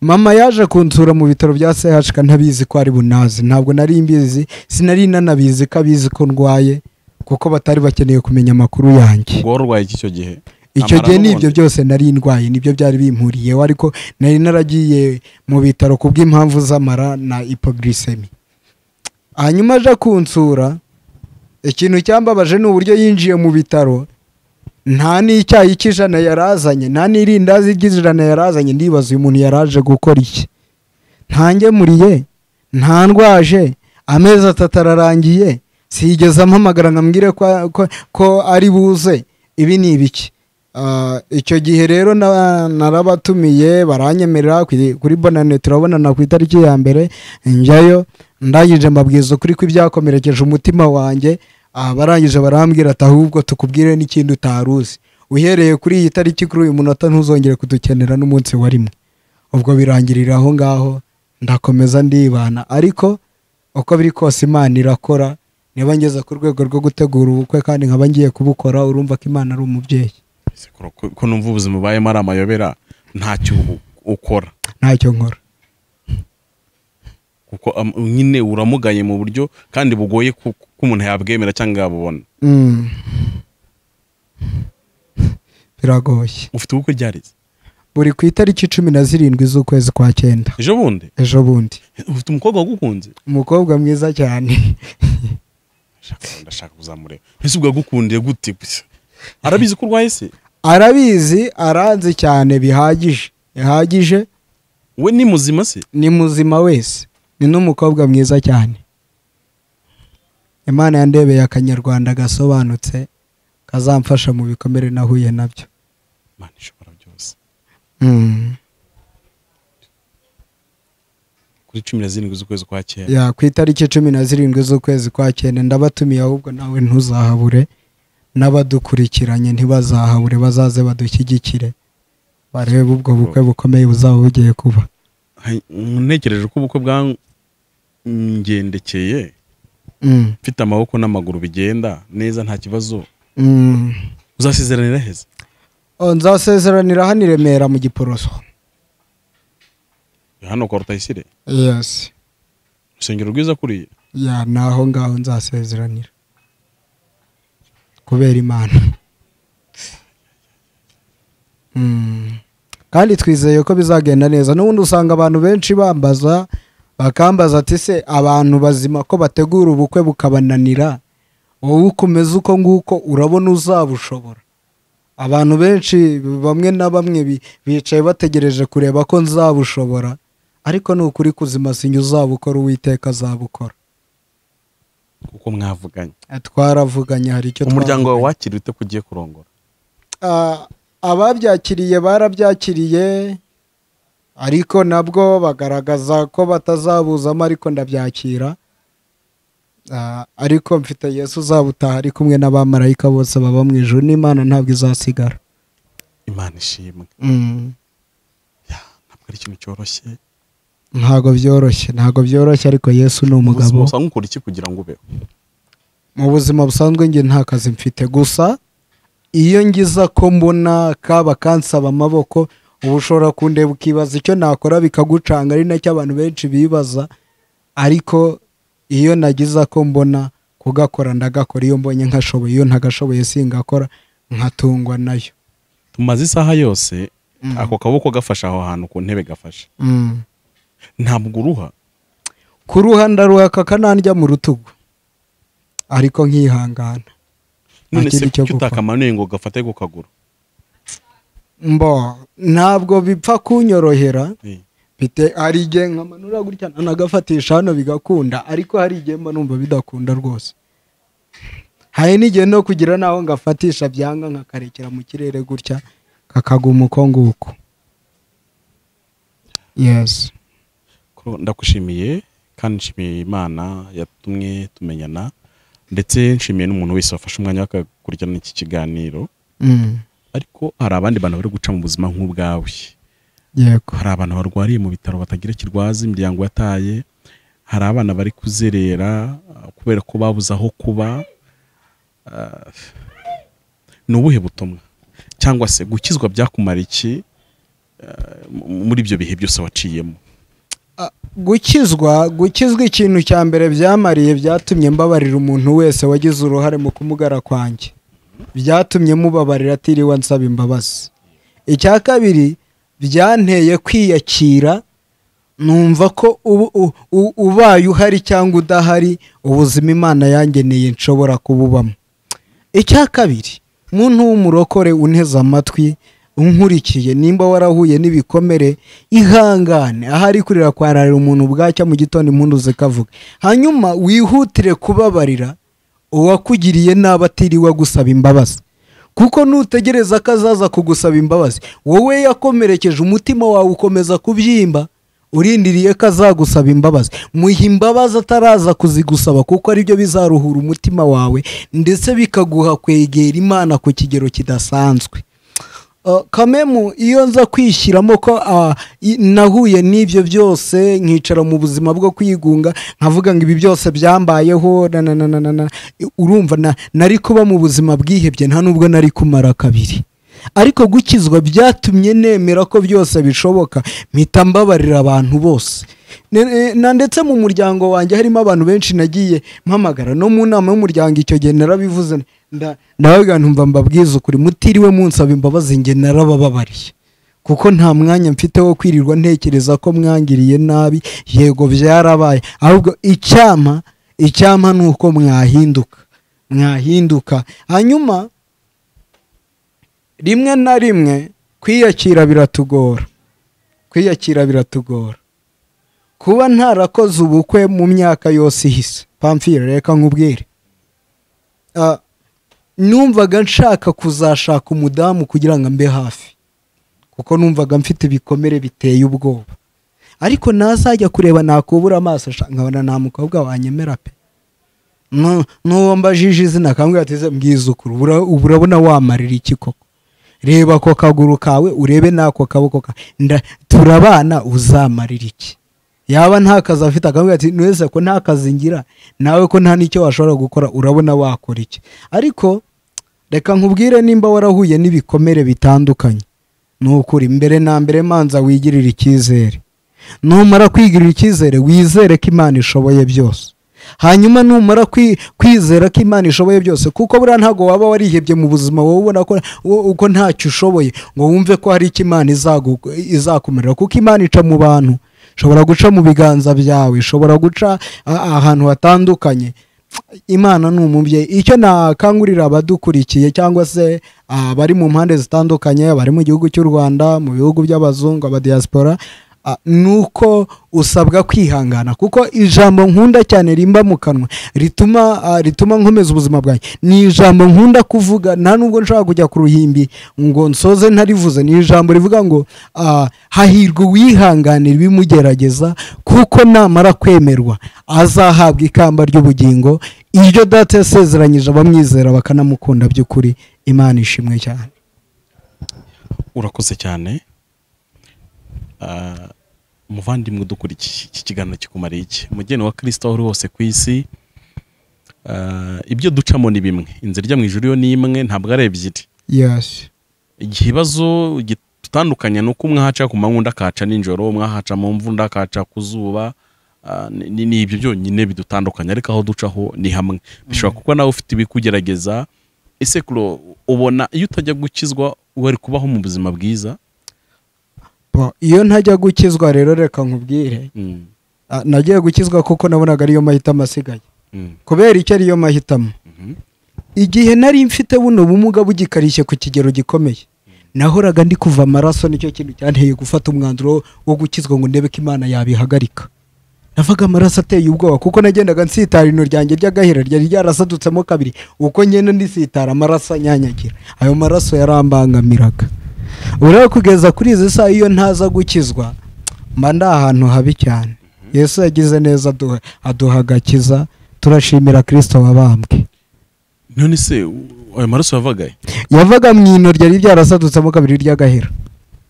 mama yaje kunsura mu bitaro bya CHK ntabizi ko ari bunazi ntabwo nari mbizi sinari nanabizi ko abizi ko ndwaye kuko batari bakeneye kumenya amakuru yanjye ubwo wari urwaye iki icyo gihe icyo Amara gihe n'ubundi? n'ibyo byose nari ndwaye nibyo byari bimpuriyeho ariko nari naragiye mu bitaro ku bw'impamvu z'amara na ipogrisemi hanyuma aje kunsura ikintu cyambabaje ni uburyo yinjiye mu bitaro nta n'icyayi cy'ijana yarazanye nta n'irindazi ry'ijana yarazanye ndibaza uyu muntu yaraje gukora iki ntangemuriye ntandwaje amezi atatu ararangiye sigeze ampamagara nkambwire ko, ko, ko ari buze ibi ni ibiki Ah, icyo gihe rero na- narabatumiye baranyemerera kuri kuri bonane turabonana ku itariki ya mbere njyayo ndangije mbabwiza ukuri ko ibyakomerekeje umutima wanjye ah, barangije barambwira ati ahubwo tukubwire n'ikindi utari uzi uhereye kuri iyi tariki kuri uyu munota ntuzongere kudukenera n'umunsi wa rimwe ubwo birangirira aho ngaho ndakomeza ndibana ariko uko biri kose imana irakora niba ngeze ku rwego rwo gutegura ubukwe kandi nkaba ngiye kubukora urumva ko imana ari umubyeyi Ese ko- ko ko numva ubuzima ubayemo ari amayobera ntacyo u- ukora ntacyo nkora kuko am- nyine uramugaye mu buryo kandi bugoye ku- ko umuntu yabwemera cyangwa yabubona Mm. biragoye ufite ubukwe ryareze buri ku itariki cumi na zirindwi z'ukwezi kwa cyenda ejo bundi ejo bundi ufite umukobwa wagukunze umukobwa mwiza cyane Ndashaka- ndashaka kuzamureba ese ubwo yagukundiye gute gusa? arabizi ko urwaye se arabizi aranzi cyane bihagije bihagije we ni muzima se ni muzima wese ni n'umukobwa mwiza cyane imana yandebeye akanyarwanda gasobanutse kazamfasha mu bikomere nahuye nabyo imana ishobora byose Mm. kuri cumi na zirindwi z'ukwezi kwa kera ya ku itariki cumi na zirindwi z'ukwezi kwa cyenda ndabatumiye ahubwo nawe ntuzahabure n'abadukurikiranye ntibazahabure bazaze badushyigikire barebe ubwo bukwe bukomeye buzaba bugiye kuba Hai, ntekereje ko ubukwe bwangendekeye Mm. mfite amaboko n'amaguru bigenda neza nta kibazo Mm. uzasezeranira heza Oh, nzasezeranira hano i remera mu giporoso hano kwa rutayisire yesi urusengero rwiza kuriya ya ni aho ngaho nzasezeranira kubera imana Mm. kandi twizeye ko bizagenda neza n'ubundi usanga abantu benshi bambaza bakambaza ati se abantu bazima ko bategura ubukwe bukabananira wowe ukomeza uko nguko urabona uzabushobora abantu benshi bamwe na bamwe bi- bicaye bategereje kureba ko nzabushobora ariko ni ukuri kuzima sinjye uzabukora uwiteka azabukora kuko mwavuganye Eh, twaravuganye hari icyo umuryango wawe twavuganye. wakira ute ko ugiye kurongora Ah, ababyakiriye barabyakiriye ariko nabwo bagaragaza ko batazabuzamo ariko ndabyakira Ah, ariko mfite yesu uzabutaha ari kumwe n'abamarayika bose baba mu ijuru n'imana ntabwo izasigara imana ishimwe Mm. Ya, ntabwo ari ikintu cyoroshye ntabwo byoroshye ntabwo byoroshye ariko yesu ni umugabo ubuzima usanga ukora iki kugira ngo ubeho mu buzima busanzwe njye nta kazi mfite gusa iyo ngiza ko mbona kaba kansaba amaboko uba ushobora kundeba ukibaza icyo nakora bikagucanga ari nacyo abantu benshi bibaza ariko iyo nagiza ko mbona kugakora ndagakora iyo mbonye nkashoboye iyo ntagashoboye singakora nkatungwa nayo tumaze isaha yose Mm. ako kaboko gafashe aho hantu ku ntebe gafashe mm. ntabwo uruha ku ruhande ruhaka kanandya mu rutugu ariko nkihangana none Nta se kindi cyo kuki gukora. utakamanuye ngo gafate ku kaguru mbo ntabwo bipfa kunyorohera Eh, mfite hari igihe nkamanura gutya nagafatisha hano bigakunda ariko hari igihe mba numva bidakunda rwose hari n'igihe no kugira n'aho ngafatisha byanga nkakarekera mu kirere gutya kakaguma uko nguko yesi ko ndagushimiye kandi nshimiye imana yatumye tumenyana ndetse nshimiye n'umuntu wese wafashe umwanya we akakurikirana iki kiganiro Mm. ariko hari abandi bantu bari guca mu buzima nk'ubwawe yego hari abantu barwariye mu bitaro batagira ikirwazi imiryango yataye hari abana bari kuzerera uh, kubera ko babuze aho kuba Uh, ni ubuhe butumwa cyangwa se gukizwa byakumara iki uh, m- muri ibyo bihe byose waciyemo gukizwa gukizwa ikintu cya mbere byamariye byatumye mbabarira umuntu wese wagize uruhare mu kumugara kwanjye byatumye mubabarira atiriwe ansaba imbabazi icya kabiri byanteye kwiyakira numva ko ubu- u- u- ubaye uhari cyangwa udahari ubuzima imana yangeneye nshobora kububamo icya kabiri muntu w'umurokore unteze amatwi unkurikiye nimba warahuye n'ibikomere ihangane ahari kurira kwararira umuntu bwacya mu gitondo impundu zikavuga hanyuma wihutire kubabarira uwakugiriye nabi atiriwe agusaba imbabazi kuko nutegereza ko azaza kugusaba imbabazi wowe yakomerekeje umutima wawe ukomeza kubyimba urindiriye ko azagusaba imbabazi muha imbabazi ataraza kuzigusaba kuko aribyo bizaruhura umutima wawe ndetse bikaguha kwegera imana ku kigero kidasanzwe Uh, kamemu iyo nza kwishyiramo ko ah, i- nahuye n'ibyo byose nkicara mu buzima bwo kwigunga nkavuga ngo ibi byose byambayeho na- na- na- na- na- na. I- urumva na- nari kuba mu buzima bwihebye nta nubwo nari kumara kabiri ariko gukizwa byatumye nemera ko byose bishoboka mpita mbabarira abantu bose Ne- ne- na ndetse mu muryango wanjye harimo abantu benshi nagiye mpamagara no mu nama y'umuryango icyo gihe narabivuze nda- ndabaga ntumva mbabwiza ukuri mutiriwe munsaba imbabazi njye narabababariye kuko nta mwanya mfite wo kwirirwa ntekereza ko mwangiriye nabi yego byarabaye ahubwo icyama icyama ni uko mwahinduka mwahinduka hanyuma rimwe na rimwe kwiyakira biratugora kwiyakira biratugora kuba ntarakoze ubukwe mu myaka yose ihise pamfire reka nkubwire Ah, numvaga nshaka kuzashaka umudamu kugira ngo ambe hafi kuko numvaga mfite ibikomere biteye ubwoba ariko nazajya kureba nakubura amaso sha- nkabona nta mukobwa wanyemera pe Nu- n'uwo mbajije izina akambwira ati "Ze, mbwiza ukuri ubura- ubu urabona wamarira iki koko reba ako kaguru kawe urebe n'ako kaboko kawe Nda- turabana uzamarira iki yaba nta kazi afite akambwira ati nese ko nta kazi ngira nawe ko nta n'icyo washobora gukora urabona wakora iki ariko reka nkubwire nimba warahuye n'ibikomere bitandukanye ni ukuri mbere na mbere manza wigirire icyizere numara kwigirira icyizere wizere ko imana ishoboye byose hanyuma numara kwi- kwizera ko imana ishoboye byose kuko buriya ntabwo waba warihebye mu buzima wowe ubona ko wo- uko ntacyo ushoboye ngo wumve ko hari icyo imana izagu- izakumarira kuko imana ica mu bantu ishobora guca mu biganza byawe ishobora guca a- ahantu hatandukanye imana ni umubyeyi icyo nakangurira abadukurikiye cyangwa se ah, abari mu mpande zitandukanye abari mu gihugu cy'u rwanda mu bihugu by'abazungu abadiyasipora ah, ni uko usabwa kwihangana kuko ijambo nkunda cyane rimba mu kanwa rituma ah, rituma nkomeza ubuzima bwanjye ni ijambo nkunda kuvuga nta nubwo nshobora kujya ku ruhimbi ngo nsoze ntarivuze ni ijambo rivuga ngo ah, hahirwa uwihanganira ibimugerageza kuko namara kwemerwa azahabwa ikamba ry'ubugingo iryo data yasezeranyije abamwizera bakanamukunda by'ukuri imana ishimwe cyane urakoze cyane Ah, umuvandimwe udukurikiye iki kiganiro kikumariye iki umugeni wa kirisito aho uri hose ku isi ah, ibyo ducamo ni bimwe inzira ijya mu ijuru yo ni imwe ntabwo ari ebyiri yasi igihe ibibazo gitandukanye ni uko umwe ahaca ku manywa undi akahaca nijoro umwe ahaca mu mvu undi akahaca ku zuba ah, ni- ni ni ibyo byonyine bidutandukanya ariko aho ducaho ni hamwe bishobora kuba nawe ufite ibikugerageza ese kuro ubona iyo utajya gukizwa wari kubaho mu buzima bwiza Bo, iyo ntajya gukizwa rero reka nkubwire Mm, ah, nagiye gukizwa kuko nabonaga ariyo mahitamo asigaye mm, kubera icyo ariyo mahitamo mhm, igihe nari mfite buno bumuga bugikarishye ku kigero gikomeye nahoraga ndi kuva amaraso nicyo kintu cyanteye gufata umwanzuro wo gukizwa ngo ndebe ko imana yabihagarika navaga amaraso ateye ubwoba kuko nagendaga nsitara ino ryanjye ry'agahera ryari ryarasadutsemo kabiri uko ngenda ndisitara amaraso anyanyagira ayo maraso yarambangamiraga ureba kugeza kuri izi saha iyo ntaza gukizwa mba ndi ahantu habi cyane yesu yagize neza aduha aduha agakiza turashimira kirisito wabambwe none se u- ayo maraso yavagaye yavaga mu ino ryari ryarasadutsemo kabiri ry'agahera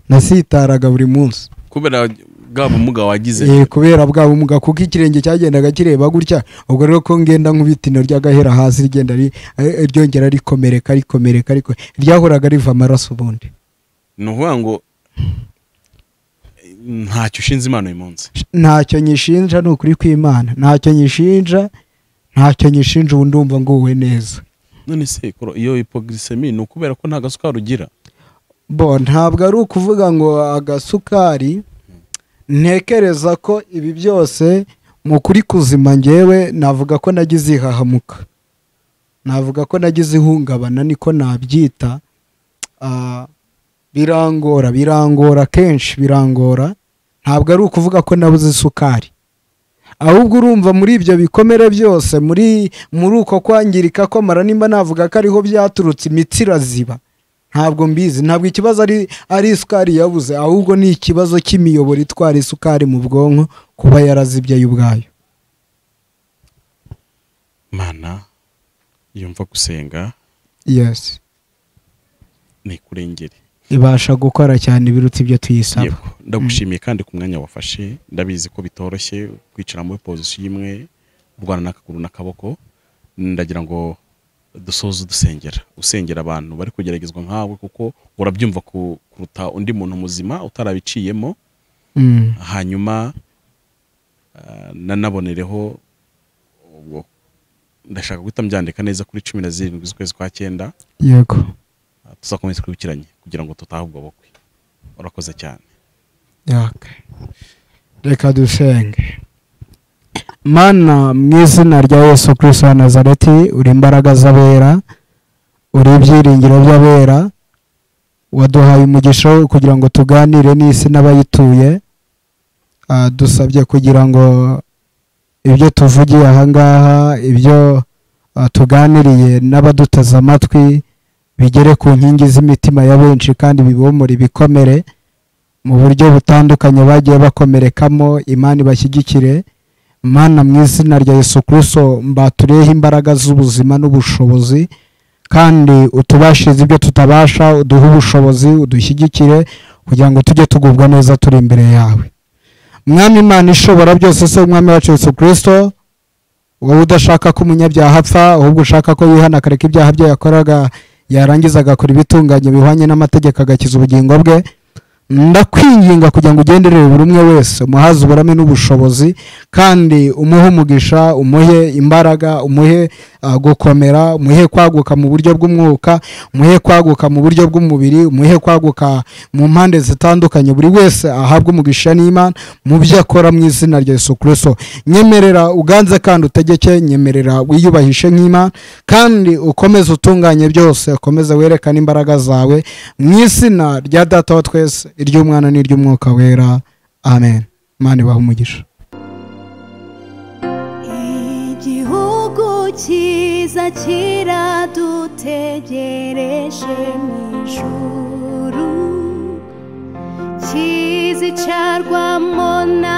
nasitaraga buri munsi kubera bwa bumuga wagize Eh, kubera bwa bumuga kuko ikirenge cyagendaga kireba gutya ubwo rero ko ngenda nkubita ino ry'agahera hasi rigenda ri- eh, ryongera rikomereka rikomereka ariko ryahoraga riva amaraso ubundi ni ukuvuga ngo eh, ntacyo ushinze imana uyu munsi ntacyo nyishinja ni ukuri kw'imana ntacyo nyishinja ntacyo nyishinja ubu ndumva nguwe neza none se kuro iyo hipogirisemi ni ukubera ko nta gasukari ugira bo ntabwo ari ukuvuga ngo agasukari ntekereza ko ibi byose mu kuri kuzima ngewe navuga ko nagize ihahamuka navuga ko nagize ihungabana niko nabyita Ah, birangora birangora kenshi birangora ntabwo ari ukuvuga ko nabuze isukari ahubwo urumva muri ibyo bikomere byose muri muri uko kwangirika kw'amara nimba navuga ko ariho byaturutse imitsi iraziba ntabwo mbizi ntabwo ikibazo ari ari isukari yabuze ahubwo ni ikibazo cy'imiyoboro itwara isukari mu bwonko kuba yarazibye yo ubwayo mana iyo mva gusenga yesi nikurengere ibasha gukora cyane ibiruta ibyo tuyisaba Yego. ndagushimiye kandi ku mwanya wafashe ndabizi ko bitoroshye kwicara muri pozisiyo imwe urwana n'akaguru n'akaboko ndagira ngo dusoze dusengera usengera abantu bari kugeragezwa nkawe kuko urabyumva ku- kuruta undi muntu muzima utarabiciyemo Mm. hanyuma ah, nanabonereho ubwo ndashaka guhita mbyandika neza kuri cumi na zirindwi z'ukwezi kwa cyenda yego ah, tuzakomeze twibukiranye kugira ngo tutahe ubwo bukwe urakoze cyane yaka reka dusenge mana mu izina rya yesu kirisito wa nazareti uri imbaraga z'abera uri ibyiringiro by'abera waduhaye umugisha wo kugira ngo tuganire n'isi n'abayituye Ah, dusabye kugira ngo ibyo tuvugiye ahangaha ibyo ah, tuganiriye n'abaduteze amatwi bigere ku nkingi z'imitima ya benshi kandi bibomore ibikomere mu buryo butandukanye bagiye bakomerekamo imana ibashyigikire mana mu izina rya yesu kirisito mbatureho imbaraga z'ubuzima n'ubushobozi kandi utubashize ibyo tutabasha uduhe ubushobozi udushyigikire kugira ngo tujye tugubwa neza turi imbere yawe mwami imana ishobora byose se umwami wacu yesu kirisito wowe udashaka ko umunyabyaha apfa ahubwo ushaka ko yihana akareka ibyaha bye yakoraga yarangiza agakora ibitunganye bihwanye n'amategeko agakiza ubugingo bwe ndakwinginga kugira ngo ugenderere buri umwe wese umuhaze uburame n'ubushobozi kandi umuhe umugisha umuhe imbaraga umuhe ah, gukomera umuhe kwaguka mu buryo bw'umwuka umuhe kwaguka mu buryo bw'umubiri umuhe kwaguka mu mpande zitandukanye buri wese ahabwe umugisha n'imana mu byo akora mu izina rya yesu kirisito nyemerera uganze kandi utegeke nyemerera wiyubahishe nk'imana kandi ukomeze utunganye byose ukomeze werekane imbaraga zawe mu izina rya data wa twese iry'umwana n'iry'umwuka wera amen imana ibaha umugisha igihugu cyiza kiradutegereje mu ijuru kizicarwamo n'abantu